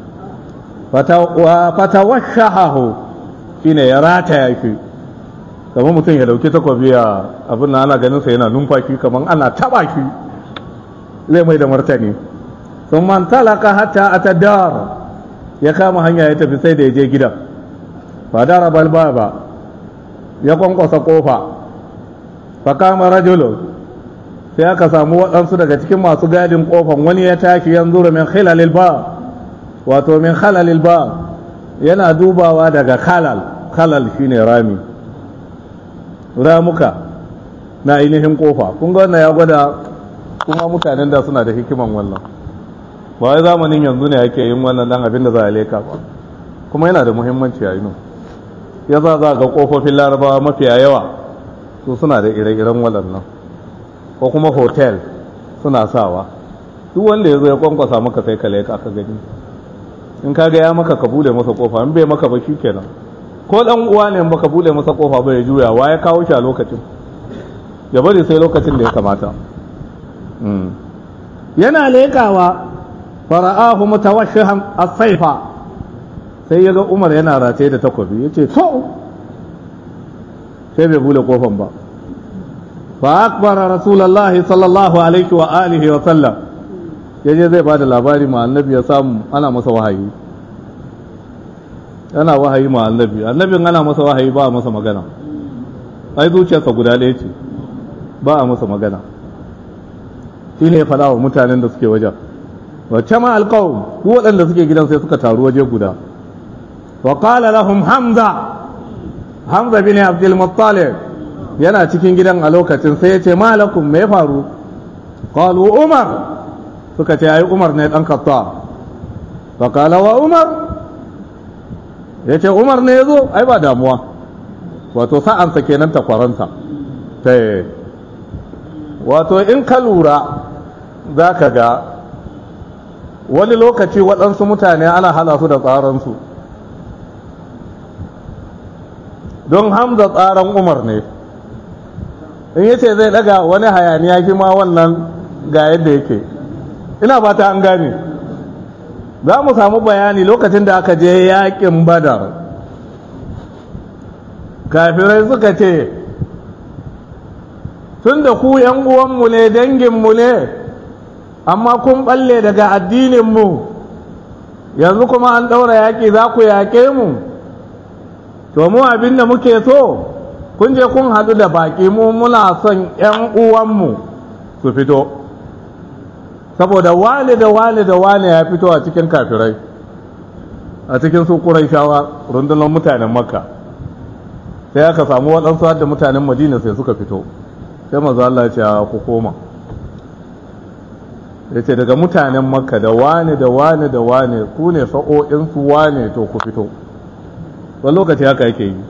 fatawashahahu shine ya rataya shi kamar mutum ya dauki takwabi ya abin na ana ganin sa yana numfashi kamar ana taba shi zai mai da martani sun man talaka hatta a taddar ya kama hanya ya tafi sai da ya je gidan fadara balbaba ya kwankwasa kofa fa kama rajulu sai aka samu waɗansu daga cikin masu gadin kofan wani ya tashi yanzu min khilalil ba wato min khalalil ba yana dubawa daga khalal khalal shine rami ramuka na ainihin kofa kun ga wannan ya gwada kuma mutanen da suna da hikiman wannan ba wai zamanin yanzu ne ake yin wannan dan abin da za a leka ba kuma yana da muhimmanci a yinu ya za za ga kofofin larabawa mafiya yawa su suna da ire-iren waɗannan ko kuma hotel suna sawa duk wanda ya zo ya kwankwasa maka sai ka leka ka gani in ka ga ya maka ka bude masa kofa in bai maka ba shi kenan ko dan uwa ne baka bude masa kofa ba ya juya wa ya kawo shi a lokacin ya bari sai lokacin da ya kamata yana lekawa fara'ahu mutawashshihan as-sayfa sai yaga Umar yana rataye da takobi yace to sai bai bude kofan ba fa akbara rasulullahi sallallahu alaihi wa alihi wa sallam yaje zai bada labari ma annabi ya samu ana masa wahayi yana wahayi ma annabi annabin ana masa wahayi ba a masa magana ai zuciyarsa guda ɗaya ce ba a masa magana shi ne ya faɗa wa mutanen da suke wajen wacce ma alƙawun duk waɗanda suke gidan sai suka taru waje guda wa qala lahum hamza hamza bin abdul muttalib yana cikin gidan a lokacin sai ya ce malakum me faru qalu umar suka ce ai umar ne dan katta fa qala wa umar yace umar ne yazo ai ba damuwa wato sa'ansa kenan takwaransa ta wato in ka lura za ka ga wani lokaci waɗansu mutane ana hala su da tsaransu don hamza tsaran umar ne in yace zai daga wani hayaniya shi ma wannan ga yadda yake ina ba ta an gane za mu samu bayani lokacin da aka je yakin badar kafirai suka ce tun da ku yan uwanmu ne danginmu ne amma kun balle daga addininmu yanzu kuma an ɗaura yaƙi za ku yaƙe mu to mu abin da muke so kun je kun haɗu da baƙi mu muna son ‘yan uwanmu su fito saboda wane da wane da wane ya fito a cikin kafirai a cikin su shawa rundunar mutanen makka sai aka samu waɗansu da mutanen madina sai suka fito sai mazu Allah ce ku koma ya ce daga mutanen makka da wane da wane da wane ku ne sa'o'insu wane to ku fito wani lokaci haka yake yi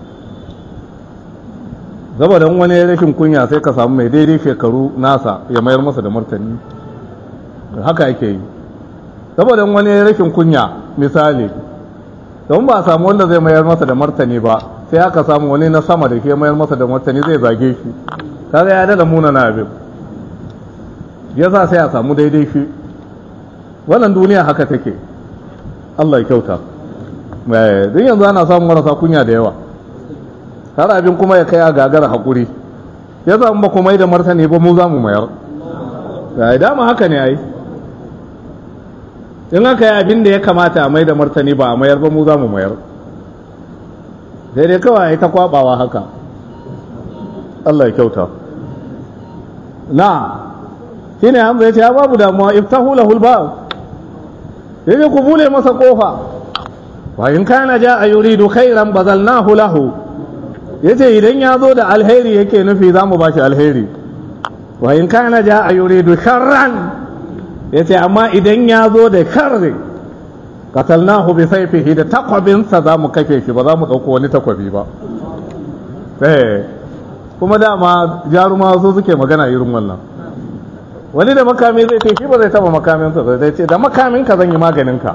saboda wani rashin kunya sai ka samu mai daidai shekaru nasa ya mayar masa da martani haka yake yi saboda wani rashin kunya misali don ba a samu wanda zai mayar masa da martani ba sai aka samu wani na sama da ke mayar masa da martani zai zage shi kaga ya dada muna na abin ya sa sai a samu daidai shi wannan duniya haka take Allah ya kyauta don yanzu ana samun marasa kunya da yawa har abin kuma ya kai a gagara haƙuri ya samu ba kuma yi da martani ba mu za mu mayar da dama haka ne ai in aka yi abin da ya kamata a mai da martani ba a mayar ba mu za mu mayar sai dai kawai ta kwabawa haka Allah ya kyauta na shi ne hamza ya ce ya babu damuwa iftahu lahul ba ya ce ku bule masa kofa wa in kana ja a yuridu khairan bazalnahu lahu ya ce idan ya zo da alheri yake nufi za mu ba shi alheri wa in kana ja a yuridu sharran ya ce amma idan ya zo da sharri katalnahu bi saifihi da takwabinsa za mu kafe shi ba za mu ɗauko wani takwabi ba kuma dama jaruma su suke magana irin wannan wani da makami zai ce shi ba zai taba makaminsa zai ce da makaminka zan yi maganinka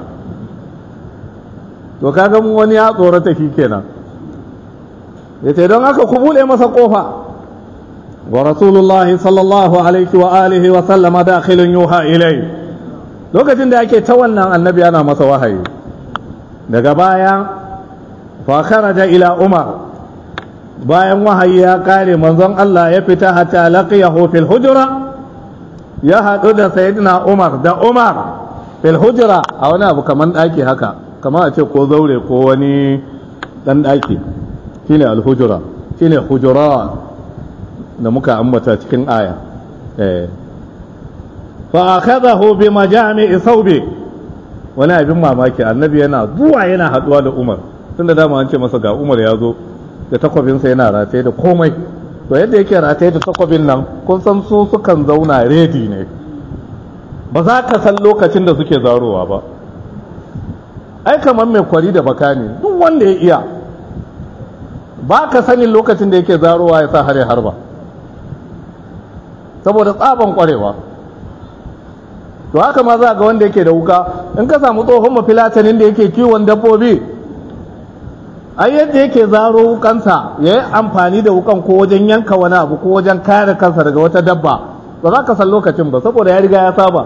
to kaga mu wani ya tsorata shi kenan ya ce don haka ku buɗe masa ƙofa wa rasulullahi sallallahu alaihi wa alihi wa sallama dakhilun yuha ilai lokacin da ake ta wannan annabi ana masa wahayi daga baya fa kharaja ila umar bayan wahayi ya kare manzon Allah ya fita hatta laqiyahu fil hujra ya hadu da sayyidina umar da umar fil hujra a wani abu kaman daki haka kamar a ce ko zaure ko wani dan daki shine al hujra shine hujura da muka ambata cikin aya eh fa akhadahu bi majami'i thawbi wani abin mamaki annabi yana zuwa yana haduwa da Umar tunda dama an ce masa ga Umar ya zo da takwabinsa yana rataye da komai to yadda yake rataye da takwabin nan kun san su sukan zauna redi ne ba za ka san lokacin da suke zarowa ba ai kamar mai kwari da baka ne duk wanda ya iya ba ka sanin lokacin da yake zarowa ya sa hare harba saboda tsaban kwarewa to haka ma za ga wanda yake da wuka in ka samu tsohon mafilatanin da yake kiwon dabbobi ai yadda yake zaro wukansa ya yi amfani da wukan ko wajen yanka wani abu ko wajen kare kansa daga wata dabba ba za ka san lokacin ba saboda ya riga ya saba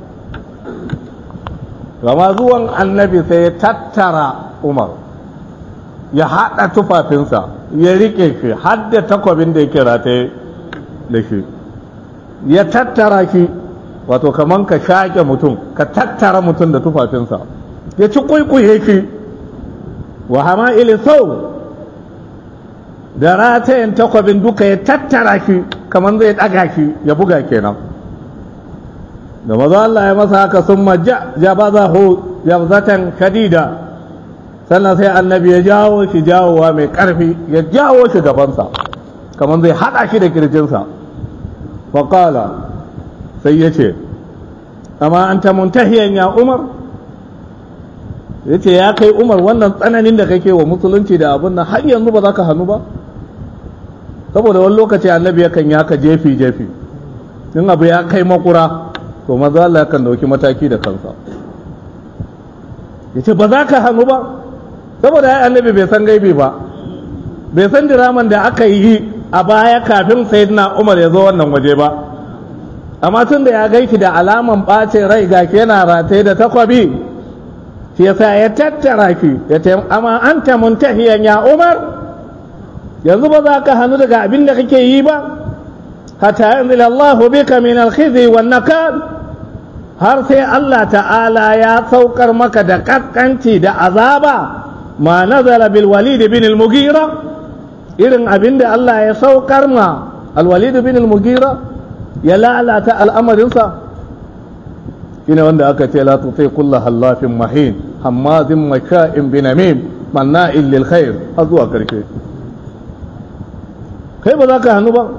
gama zuwan annabi sai ya tattara umar ya haɗa tufafinsa ya riƙe shi har da takwabin da yake rataye da shi ya tattara shi wato kaman ka shaƙe mutum ka tattara mutum da tufafinsa ya ci kwaikwaye shi wa hama'ili sau da ratayen takwabin duka ya tattara ki kamar zai ɗaga ki ya buga kenan da maza Allah ya masa haka sun majja jabazahu jabzatan kadida sannan sai annabi ya jawo shi jawowa mai ƙarfi ya jawo shi gabansa kamar zai haɗa shi da kirjinsa faƙala sai ya ce amma an ta muntahiyan ya umar ya ce ya kai umar wannan tsananin da kake wa musulunci da abin nan har yanzu ba za ka hannu ba saboda wani lokaci annabi yakan yi haka jefi jefi in abu ya kai makura to maza Allah yakan dauki mataki da kansa ya ce ba za ka hannu ba saboda ya annabi bai san gaibi ba bai san diraman da aka yi a baya kafin sayyidina umar ya zo wannan waje ba amma tun da ya gaiki da alaman ɓacin rai ga yana rataye da takwabi shi yasa ya tattara ki ya ce amma an ta muntahiyan ya umar yanzu ba za ka hannu daga abin da kake yi ba hatta yanzu Allah bika min alkhizi wan nakal har sai Allah ta'ala ya saukar maka da kaskanci da azaba ma nazala bil walid bin al mugira irin abin da Allah ya saukar ma al walid bin al mugira ya lalata al'amarinsa shine wanda aka ce la tuti kullu hallafin mahin hammazin maka'in binamim manna'in lil khair har zuwa karshe kai ba za ka hannu ba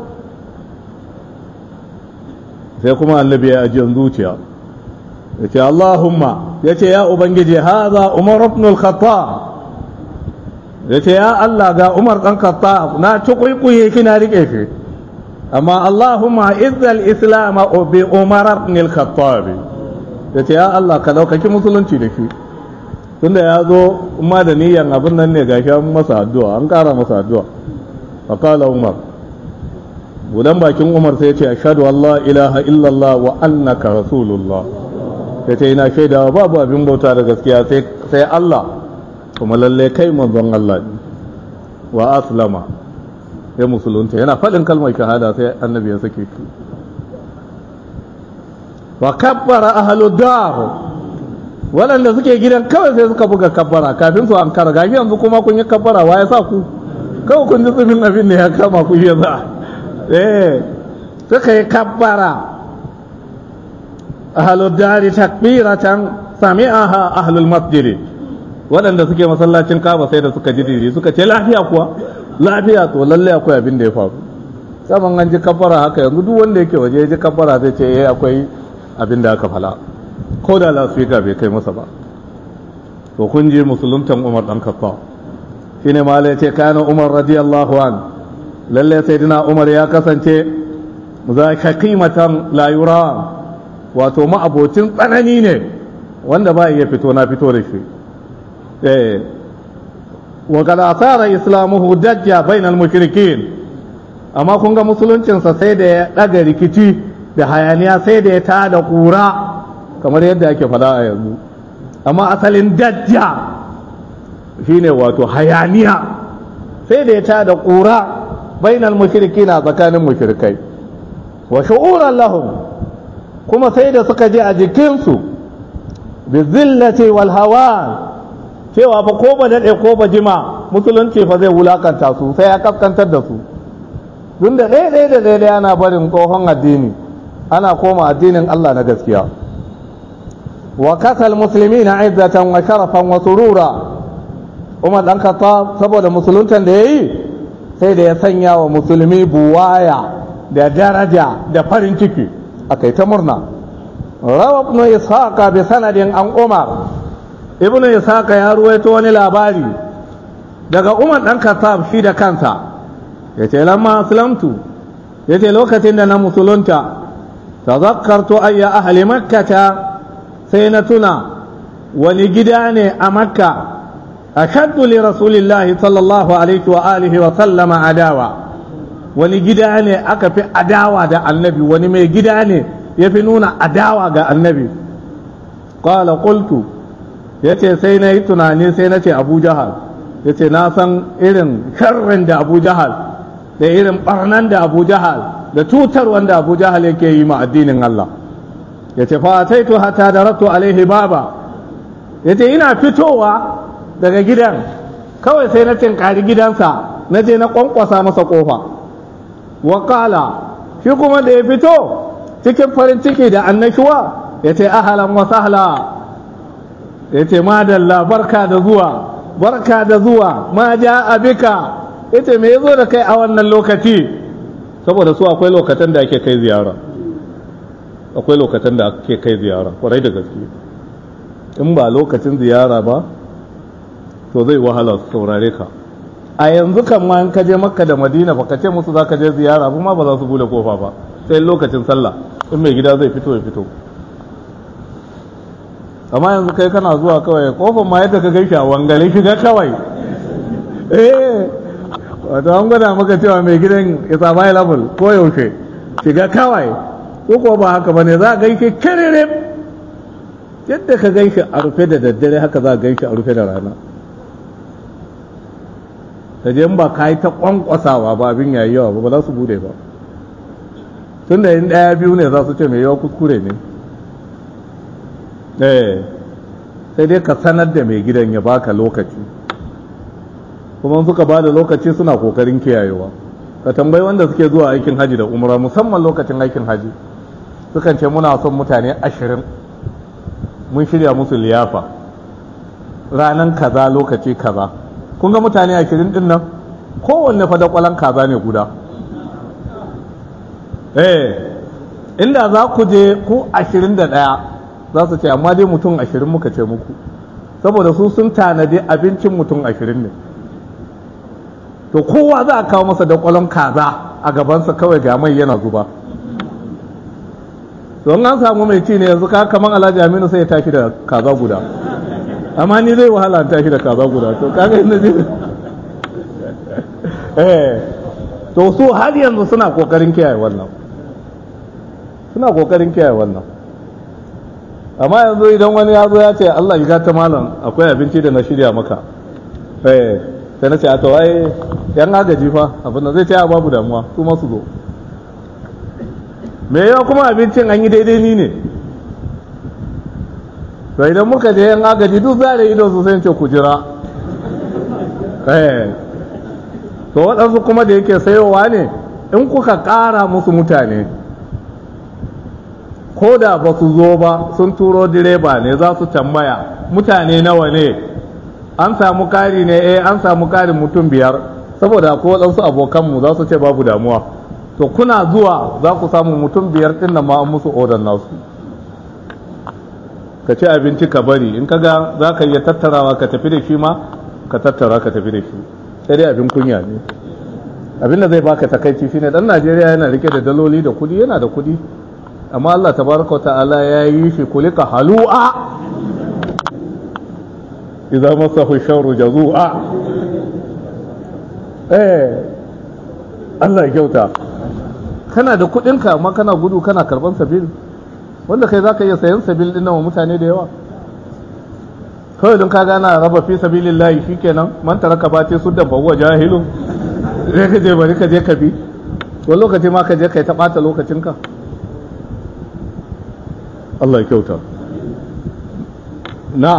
sai kuma annabi ya ajiyar zuciya ya ce Allahumma ya ce ya Ubangiji haza Umar ibn al-Khattab ya ce ya Allah ga Umar ɗan Khattab na ci kwaikwaye kina rike shi amma Allahumma izzal islam bi Umar ibn al-Khattab ya ce ya Allah ka daukaki musulunci da shi tunda ya zo ma da niyan abin nan ne gashi an masa addu'a an kara masa addu'a faqala Umar budan bakin Umar sai ya ce ashhadu an la ilaha illallah wa annaka rasulullah ya ce ina shaidawa babu abin bauta da gaskiya sai Allah kuma lalle kai manzon Allah ne wa aslama ya musulunta yana faɗin kalmar shahada sai annabi ya sake shi wa kabbara ahlu dar waɗanda suke gidan kawai sai suka buga kabbara kafin su an kara gashi yanzu kuma kun yi kabbara wa ya sa ku kawai kun ji tsumin abin da ya kama ku ya za eh suka yi kabbara ahlu dari takbiratan sami'aha ahlul masjid waɗanda suke masallacin kaba sai da suka ji diri suka ce lafiya kuwa lafiya to lalle akwai abin da ya faru saman an ji kabbara haka yanzu duk wanda yake waje ya ji kabbara zai ce eh akwai abin da aka fala ko da lasfika bai kai masa ba to kun ji musuluntan umar dan kafa shine mala ya ce kana umar radiyallahu an lalle sayyidina umar ya kasance za ka qimatan la yura wato ma'abocin tsanani ne wanda ba iya fito na fito da shi eh wa kad asara islamuhu dajja bainal mushrikin amma kun ga musuluncinsa sai da ya daga rikici da hayaniya sai da ya tada kura kamar yadda ake fada a yanzu amma asalin dajja shine wato hayaniya sai da ya tada kura bainal mushrikina tsakanin mushrikai wa shu'uran lahum kuma sai da suka je a jikinsu bi zillati wal hawan cewa fa ko ba daɗe ko ba jima musulunci fa zai wulakanta su sai ya kaskantar da su tun da ɗaya ɗaya da ɗaya ɗaya ana barin tsohon addini ana koma addinin Allah na gaskiya wa kasal musulmi na izzatan wa sharafan wa surura umar ɗan kasa saboda musuluntan da ya yi sai da ya sanya wa musulmi buwaya da daraja da farin ciki a kai ta murna rawa ibn ishaqa bi sanadin an umar ibn ishaqa ya ruwaito wani labari daga umar dan kasab shi da kansa yace lamma aslamtu yace lokacin da na musulunta tazakkartu ayya ahli makkata sai na tuna wani gida ne a makka ashaddu li rasulillahi sallallahu alaihi wa alihi wa sallama adawa wani gida ne aka fi adawa da annabi wani mai gida ne ya fi nuna adawa ga annabi qala qultu ya ce sai na yi tunani sai na ce abu jahal ya ce na san irin sharrin da abu jahal da irin barnan da abu jahal da cutar wanda abu jahal yake yi ma addinin Allah ya ce fa sai to hata da ratu alaihi baba ya ce ina fitowa daga gidan kawai sai na tinkari gidansa na je na kwankwasa masa kofa wakala shi kuma da ya fito cikin farin ciki da annashuwa ya ce ahalan wa sahla ya ce madalla barka da zuwa barka da zuwa ma ja abika ya ce me ya zo da kai a wannan lokaci saboda su akwai lokacin da ake kai ziyara akwai lokacin da ake kai ziyara kwarai da gaske in ba lokacin ziyara ba to zai wahala su saurare ka a yanzu kan ma in ka je makka da madina ba ka ce musu za ka je ziyara kuma ba za su bude kofa ba sai lokacin sallah in mai gida zai fito ya fito amma yanzu kai kana zuwa kawai kofar ma yadda ka gaishe a wangale shiga kawai eh wato an gwada maka cewa mai gidan is available ko yaushe shiga kawai ko ko ba haka bane za a gaishe kirire yadda ka gaishe a rufe da daddare haka za a gaishe a rufe da rana da je ba ka yi ta kwankwasawa ba abin yayi yawa ba ba za su bude ba tun da yin ɗaya biyu ne za su ce mai yawa kuskure ne eh sai dai ka sanar da mai gidan ya baka lokaci kuma suka ba da lokaci suna kokarin kiyayewa ka tambayi wanda suke zuwa aikin haji da umra musamman lokacin aikin haji sukan ce muna son mutane ashirin mun shirya musu liyafa ranan kaza lokaci kaza kun ga mutane ashirin din nan kowanne fa da kwalan kaza ne guda eh inda za ku je ku ashirin da ɗaya za su ce amma dai mutum ashirin muka ce muku saboda su sun tanadi abincin mutum ashirin ne to kowa za a kawo masa da kwalon kaza a gabansa kawai ga mai yana zuba don an samu mai ci ne yanzu ka kaman alhaji aminu sai ya tashi da kaza guda amma ni zai wahala an tashi da kaza guda to kaga inda zai eh to su har yanzu suna kokarin kiyaye wannan suna kokarin kiyaye wannan amma yanzu idan wani ya zo ya ce Allah ya gata malam akwai abinci da na shirya maka eh sai na ce a tawaye yan agaji fa abin da zai ce a babu damuwa su masu zo me yawa kuma abincin an yi daidai ni ne to idan muka je yan agaji duk za da ido su sai ce ku jira eh to waɗansu kuma da yake sayowa ne in kuka ƙara musu mutane ko da ba su zo ba sun turo direba ne za su tambaya mutane nawa ne an samu kari ne eh an samu karin mutum biyar saboda ko waɗansu abokanmu za su ce babu damuwa to kuna zuwa za ku samu mutum biyar ɗin nan ma an musu odar nasu ka ci abinci ka bari in kaga za ka iya tattarawa ka tafi da shi ma ka tattara ka tafi da shi sai dai abin kunya ne abin da zai baka takaici shine dan Najeriya yana rike da daloli da kudi yana da kudi amma Allah tabaraka ta'ala ya yi shi kulika halu'a idza masahu sharru jazua eh Allah ya kyauta kana da kudinka amma kana gudu kana karban sabil wanda kai zaka iya sayan sabil din wa mutane da yawa kawai don ka gana raba fi sabilillahi shikenan man taraka bati suddan fa huwa jahilun sai ka je bari ka je ka bi wani lokaci ma ka je kai ta bata lokacinka Allah ya kyauta na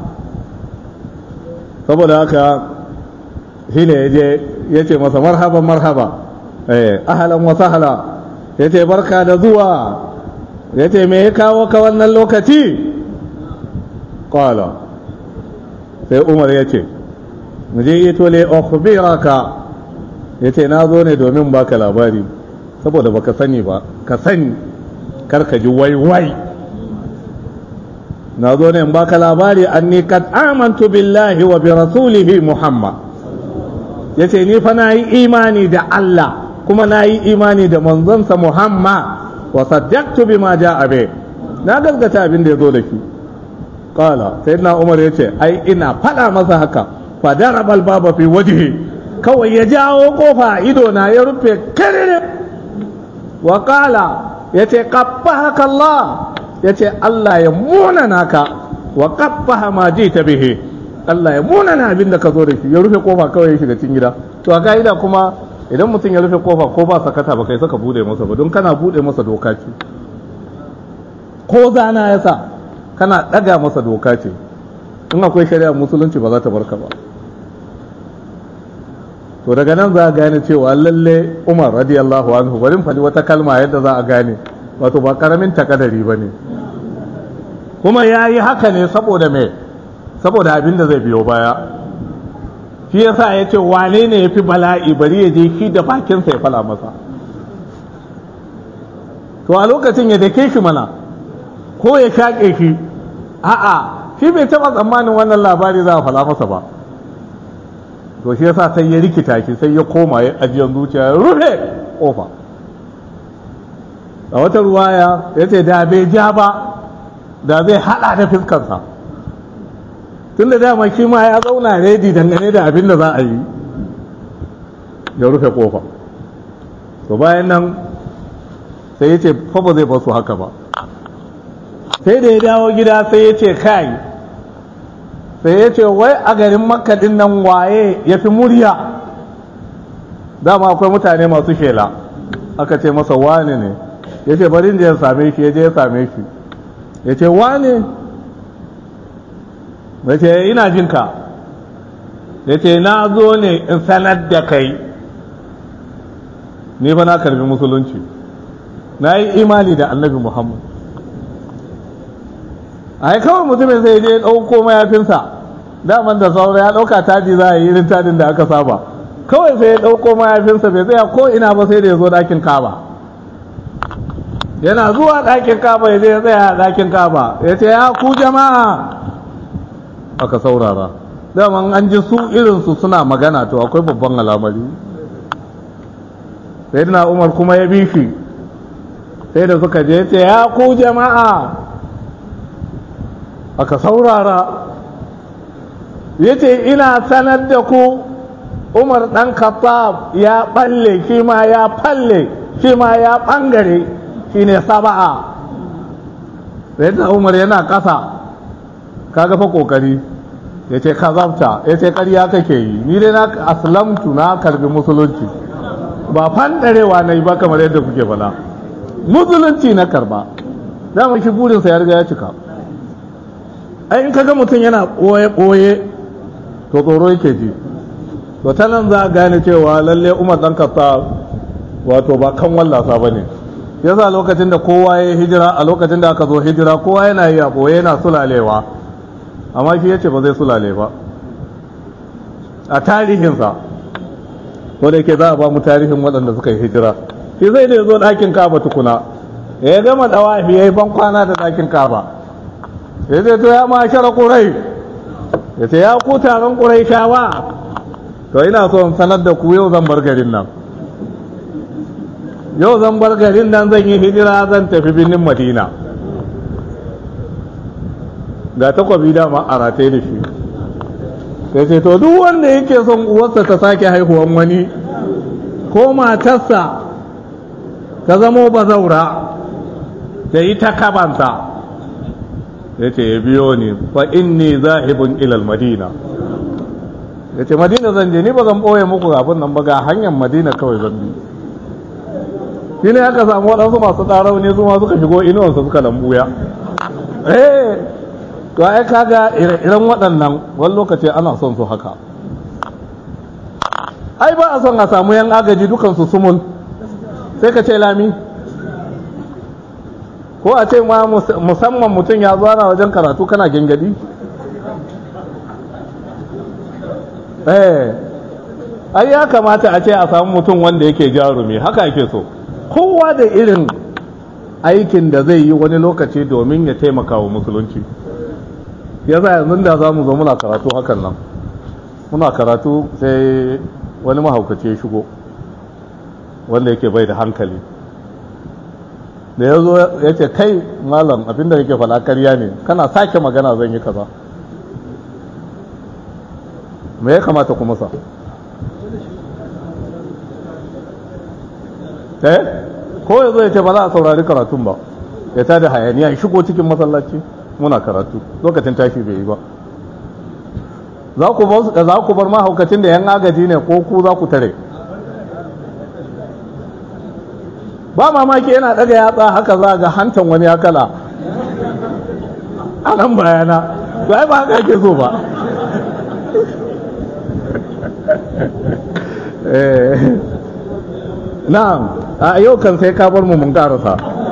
saboda haka shine yaje yace masa marhaban marhaba eh ahlan wa sahla yace barka da zuwa yace me ya kawo ka wannan lokaci qala sai umar yace mu je ito le ukhbiraka yace na zo ne domin baka labari saboda baka sani ba ka sani kar ka ji wai wai na zo ne in baka labari anni kad amantu billahi wa bi rasulihi muhammad yace ni fa na yi imani da Allah kuma na yi imani da manzonsa muhammad wa saddaqtu bima jaa bi na gaskata abin da yazo da shi qala sayyidina umar yace ai ina fada masa haka fa daraba albaba fi wajhi kawai ya jawo kofa ido na ya rufe kare wa qala yace qabbahaka Allah yace Allah ya muna naka wa qabbaha ma jita bihi Allah ya muna na abin da ka zo da shi ya rufe kofa kawai ya shiga cikin gida to a ka'ida kuma idan mutum ya rufe kofa ko ba sakata ba kai saka bude masa ba don kana bude masa doka ce ko zana ya sa kana daga masa doka ce in akwai shari'a musulunci ba za ta barka ba to daga nan za a gane cewa lalle umar radiyallahu anhu bari faɗi wata kalma yadda za a gane wato ba karamin takadari ba ne kuma ya yi haka ne saboda me saboda abin da zai biyo baya shi yasa ya ce wane ne ya fi bala'i bari ya je shi da bakinsa ya fala masa to a lokacin ya dake shi mana ko ya shaƙe shi a'a shi bai taɓa tsammanin wannan labari za a fala masa ba to shi yasa sai ya rikita shi sai ya koma ya ajiyar zuciya ya rufe kofa a wata ruwaya ya ce da bai ja ba da zai hada da fiskarsa tun da dama shi ma ya zauna redi dangane da abin da za a yi ya rufe kofa to bayan nan sai ya ce fa ba zai basu haka ba sai da ya dawo gida sai ya ce kai sai ya ce wai a garin makadin nan waye ya fi murya dama akwai mutane masu shela aka ce masa wane ne ya ce bari da ya same shi ya je ya same shi ya ce wane ya ce ina jinka ya ce na zo ne in sanar da kai ni fa na karbi musulunci na yi imani da annabi muhammad a kawai mutumin sai je ɗauko mayafinsa daman da saura ya ɗauka taji za a yi irin tajin da aka saba kawai sai ya ɗauko mayafinsa bai tsaya ko ina ba sai da ya zo ɗakin kaba yana zuwa ɗakin kaba ya je ya tsaya a ɗakin kaba ya ce ya ku jama'a aka saurara daman an ji su irinsu suna magana to akwai babban alamari sai na umar kuma ya bi shi sai da suka je ce ya ku jama'a aka saurara ya ce ina sanar da ku umar ɗan khattab ya ɓalle shi ma ya falle shi ma ya ɓangare shi ne saba'a sai da umar yana ƙasa kaga fa ƙoƙari ya ce kazabta ya ce ƙarya kake yi ni dai na aslamtu na karbi musulunci ba fandarewa na yi ba kamar yadda kuke fala musulunci na karba dama shi burinsa ya riga ya cika ai in kaga mutum yana ɓoye-ɓoye to tsoro yake ji to ta nan za a gane cewa lalle umar ɗan kasa wato ba kan wallasa ba ne yasa lokacin da kowa ya hijira a lokacin da aka zo hijira kowa yana yi a ɓoye yana sulalewa amma shi ya ce ba zai sulale ba a tarihinsa ko da ke za a ba mu tarihin waɗanda suka yi hijira shi zai da zo ɗakin kaba tukuna ya gama ɗawafi ya yi ban kwana da ɗakin kaba ya ce to ya ma shara ƙurai ya ce ya ku taron ƙurai shawa to ina so in sanar da ku yau zan bar garin nan yau zan bar garin nan zan yi hijira zan tafi birnin madina ga takwabi dama a rataye da shi sai ce to duk wanda yake son uwarsa ta sake haihuwan wani ko matarsa ta zamo bazaura ta yi ta kabanta ya ce ya biyo ni fa inni zahibun ilal madina ya ce madina zan je ni ba zan ɓoye muku abin nan ba ga hanyar madina kawai zan bi shi ne aka samu waɗansu masu ɗarau ne su ma suka shigo inuwansa suka lambuya eh to ai kaga iren waɗannan wani lokaci ana son su haka ai ba a son a samu yan agaji dukansu sumul sai ka ce lami ko a ce ma musamman mutum ya zuwa wajen karatu kana gengadi eh ai ya kamata a ce a samu mutum wanda yake jarumi haka yake so kowa da irin aikin da zai yi wani lokaci domin ya taimaka wa musulunci ya za yanzu da za mu zo muna karatu hakan nan muna karatu sai wani mahaukaci ya shigo wanda yake bai da hankali da ya zo ya ce kai malam abinda yake fala karya ne kana sake magana zan yi kaza me ya kamata kuma sa eh ko ya zo ya ce ba za a saurari karatun ba ya tada hayaniya ya shigo cikin masallaci muna karatu lokacin tashi bai yi ba za ku bar mahaukacin da yan agaji ne ko ku za ku tare ba mamaki yana daga yatsa haka za ga hantan wani akala a nan bayana to ai ba haka ake so ba na'am a yau kan sai ka bar mu mun karasa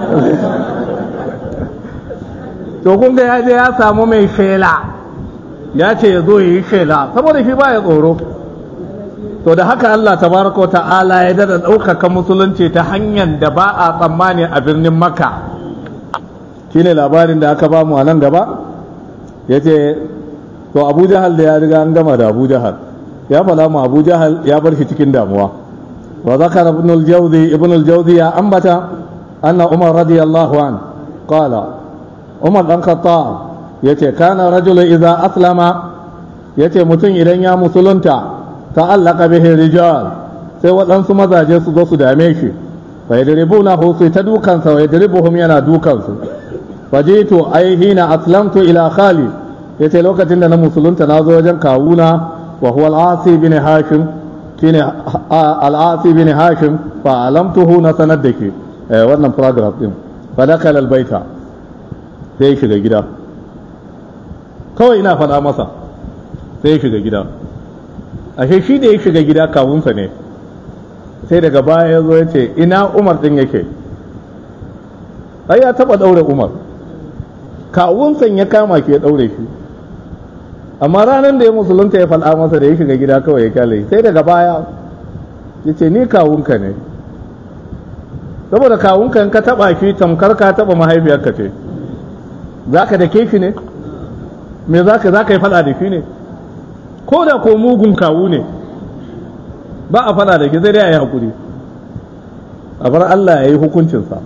to kun ga ya je ya samu mai shela ya ce ya zo yi shela saboda shi ba ya tsoro to da haka Allah tabaraka wa ta'ala ya dada ɗaukaka musulunci ta hanyar da ba a tsammani a birnin makka shine labarin da aka bamu a nan gaba ya ce to abu jahal da ya riga an gama da abu jahal ya fada mu abu jahal ya bar shi cikin damuwa wa zakara ibn al-jawzi ibn al-jawzi ya ambata anna umar radiyallahu an qala umar dan khattab yace kana rajulu idza aslama yace mutum idan ya musulunta ta'allaka bihi rijal sai waɗansu mazaje su zo su dame shi fa yadribuna hu sai ta dukansa wa yadribuhum yana dukansu fajitu ai hina aslamtu ila khali yace lokacin da na musulunta na zo wajen kawuna wa huwa al-asi bin hashim shine al-asi bin hashim fa alamtuhu na sanar da ke wannan paragraph din fa dakala al-baita sai shiga gida kawai ina faɗa masa sai shiga gida ashe shi da ya shiga gida kawunsa ne sai daga baya ya zo ya ce ina umar din yake ai ya taba daure umar kawunsan ya kama ke ya daure shi amma ranar da ya musulunta ya fal'a masa da ya shiga gida kawai ya kyale sai daga baya ya ce ni kawunka ne saboda kawunka in ka taba shi tamkar ka taba mahaifiyarka ce za ka da shi ne me za ka yi fada da shi ne ko da ko mugun kawu ne ba a fada da shi zai dai a yi haƙuri a bar Allah ya yi hukuncinsa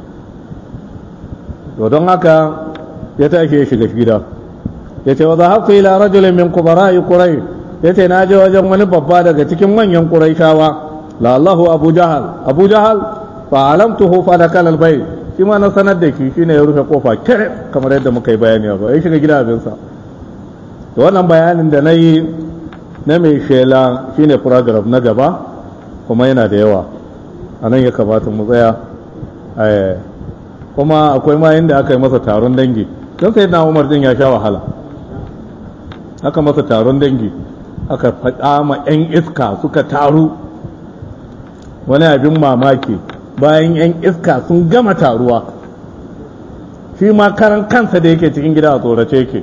to don haka ya tashi ya shiga gida ya ce wa za haku ila rajulin min kubara'i kurai ya ce na je wajen wani babba daga cikin manyan kuraishawa la Allahu Abu Jahal Abu Jahal fa alamtuhu fa dakala albayt shi ma na sanar da shi shine ya rufe kofa kire kamar yadda muka yi bayani ba ya shiga gida abin sa to wannan bayanin da nayi na mai shela shine paragraph na gaba kuma yana da yawa anan ya kamata mu tsaya kuma akwai ma inda aka yi masa taron dangi don sai na umar din ya sha wahala aka masa taron dangi aka faɗa ma 'yan iska suka taru wani abin mamaki bayan 'yan iska sun gama taruwa shi ma karan kansa da yake cikin gida a tsorace yake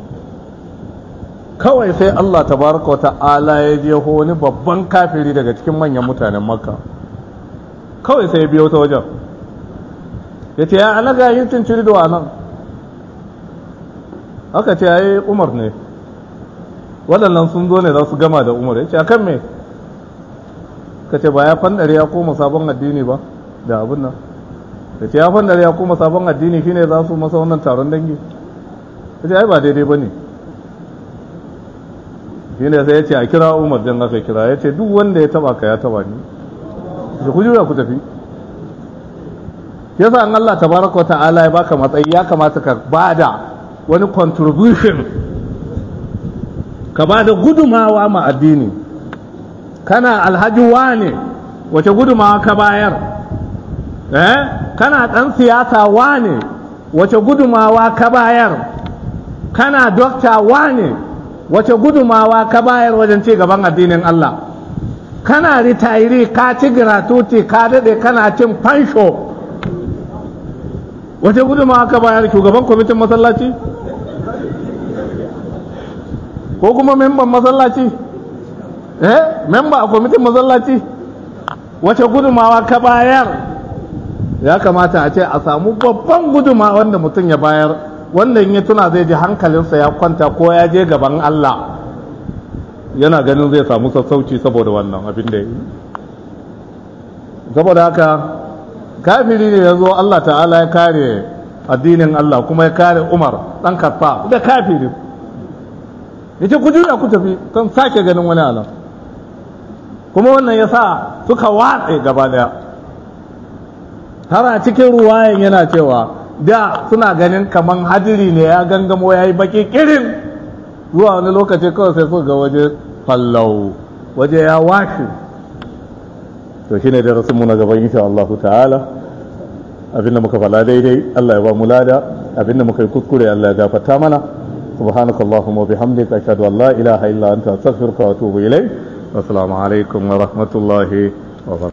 kawai sai Allah tabaraka wa ta'ala ya je wani babban kafiri daga cikin manyan mutanen makka kawai sai ya biyo ta wajen ya ce ya alaga yin cinciri da nan aka ce ya yi umar ne waɗannan sun zo ne za su gama da umar ya ce a kan me ka ce ba ya fandare ya koma sabon addini ba da abin nan ya ce ya fandare ya koma sabon addini shine za su masa wannan taron dangi ya ce ai ba daidai ba ne shine sai ya ce a kira umar jan aka kira ya ce duk wanda ya taba ka ya taba ni da ku juya ku tafi yasa an Allah tabaraka ta'ala ya baka matsayi ya kamata ka bada wani contribution ka bada gudumawa ma addini kana alhaji wane wace gudumawa ka bayar eh kana dan siyasa wane wace gudumawa ka bayar kana dokta wane wace gudumawa ka bayar wajen ci gaban addinin Allah kana ritayiri ka ci gratuity ka dade kana cin fansho wace gudunmawa ka bayar shugaban kwamitin masallaci ko kuma memban masallaci eh memba a kwamitin masallaci wace gudunmawa ka bayar ya kamata a ce a samu babban gudunmawa wanda mutum ya bayar wanda in ya tuna zai ji hankalinsa ya kwanta ko ya je gaban Allah yana ganin zai samu sassauci saboda wannan abin da ya yi saboda haka kafiri ne ya zo Allah ta'ala ya kare addinin Allah kuma ya kare Umar ɗan kafa da kafiri ya ce ku juya ku tafi kan sake ganin wani alam kuma wannan ya sa suka watse gaba daya har a cikin ruwayan yana cewa da suna ganin kaman hadiri ne ya gangamo ya yi baki kirin zuwa wani lokaci kawai sai suka ga waje fallau waje ya washe to shine da rasulmu na gaban insha Allah ta'ala abinda muka fala daidai Allah ya ba mu lada abinda muka yi kuskure Allah ya gafarta mana subhanakallahumma wa bihamdika ashhadu an la ilaha illa anta astaghfiruka wa atubu ilayk assalamu alaikum wa rahmatullahi wa barakatuh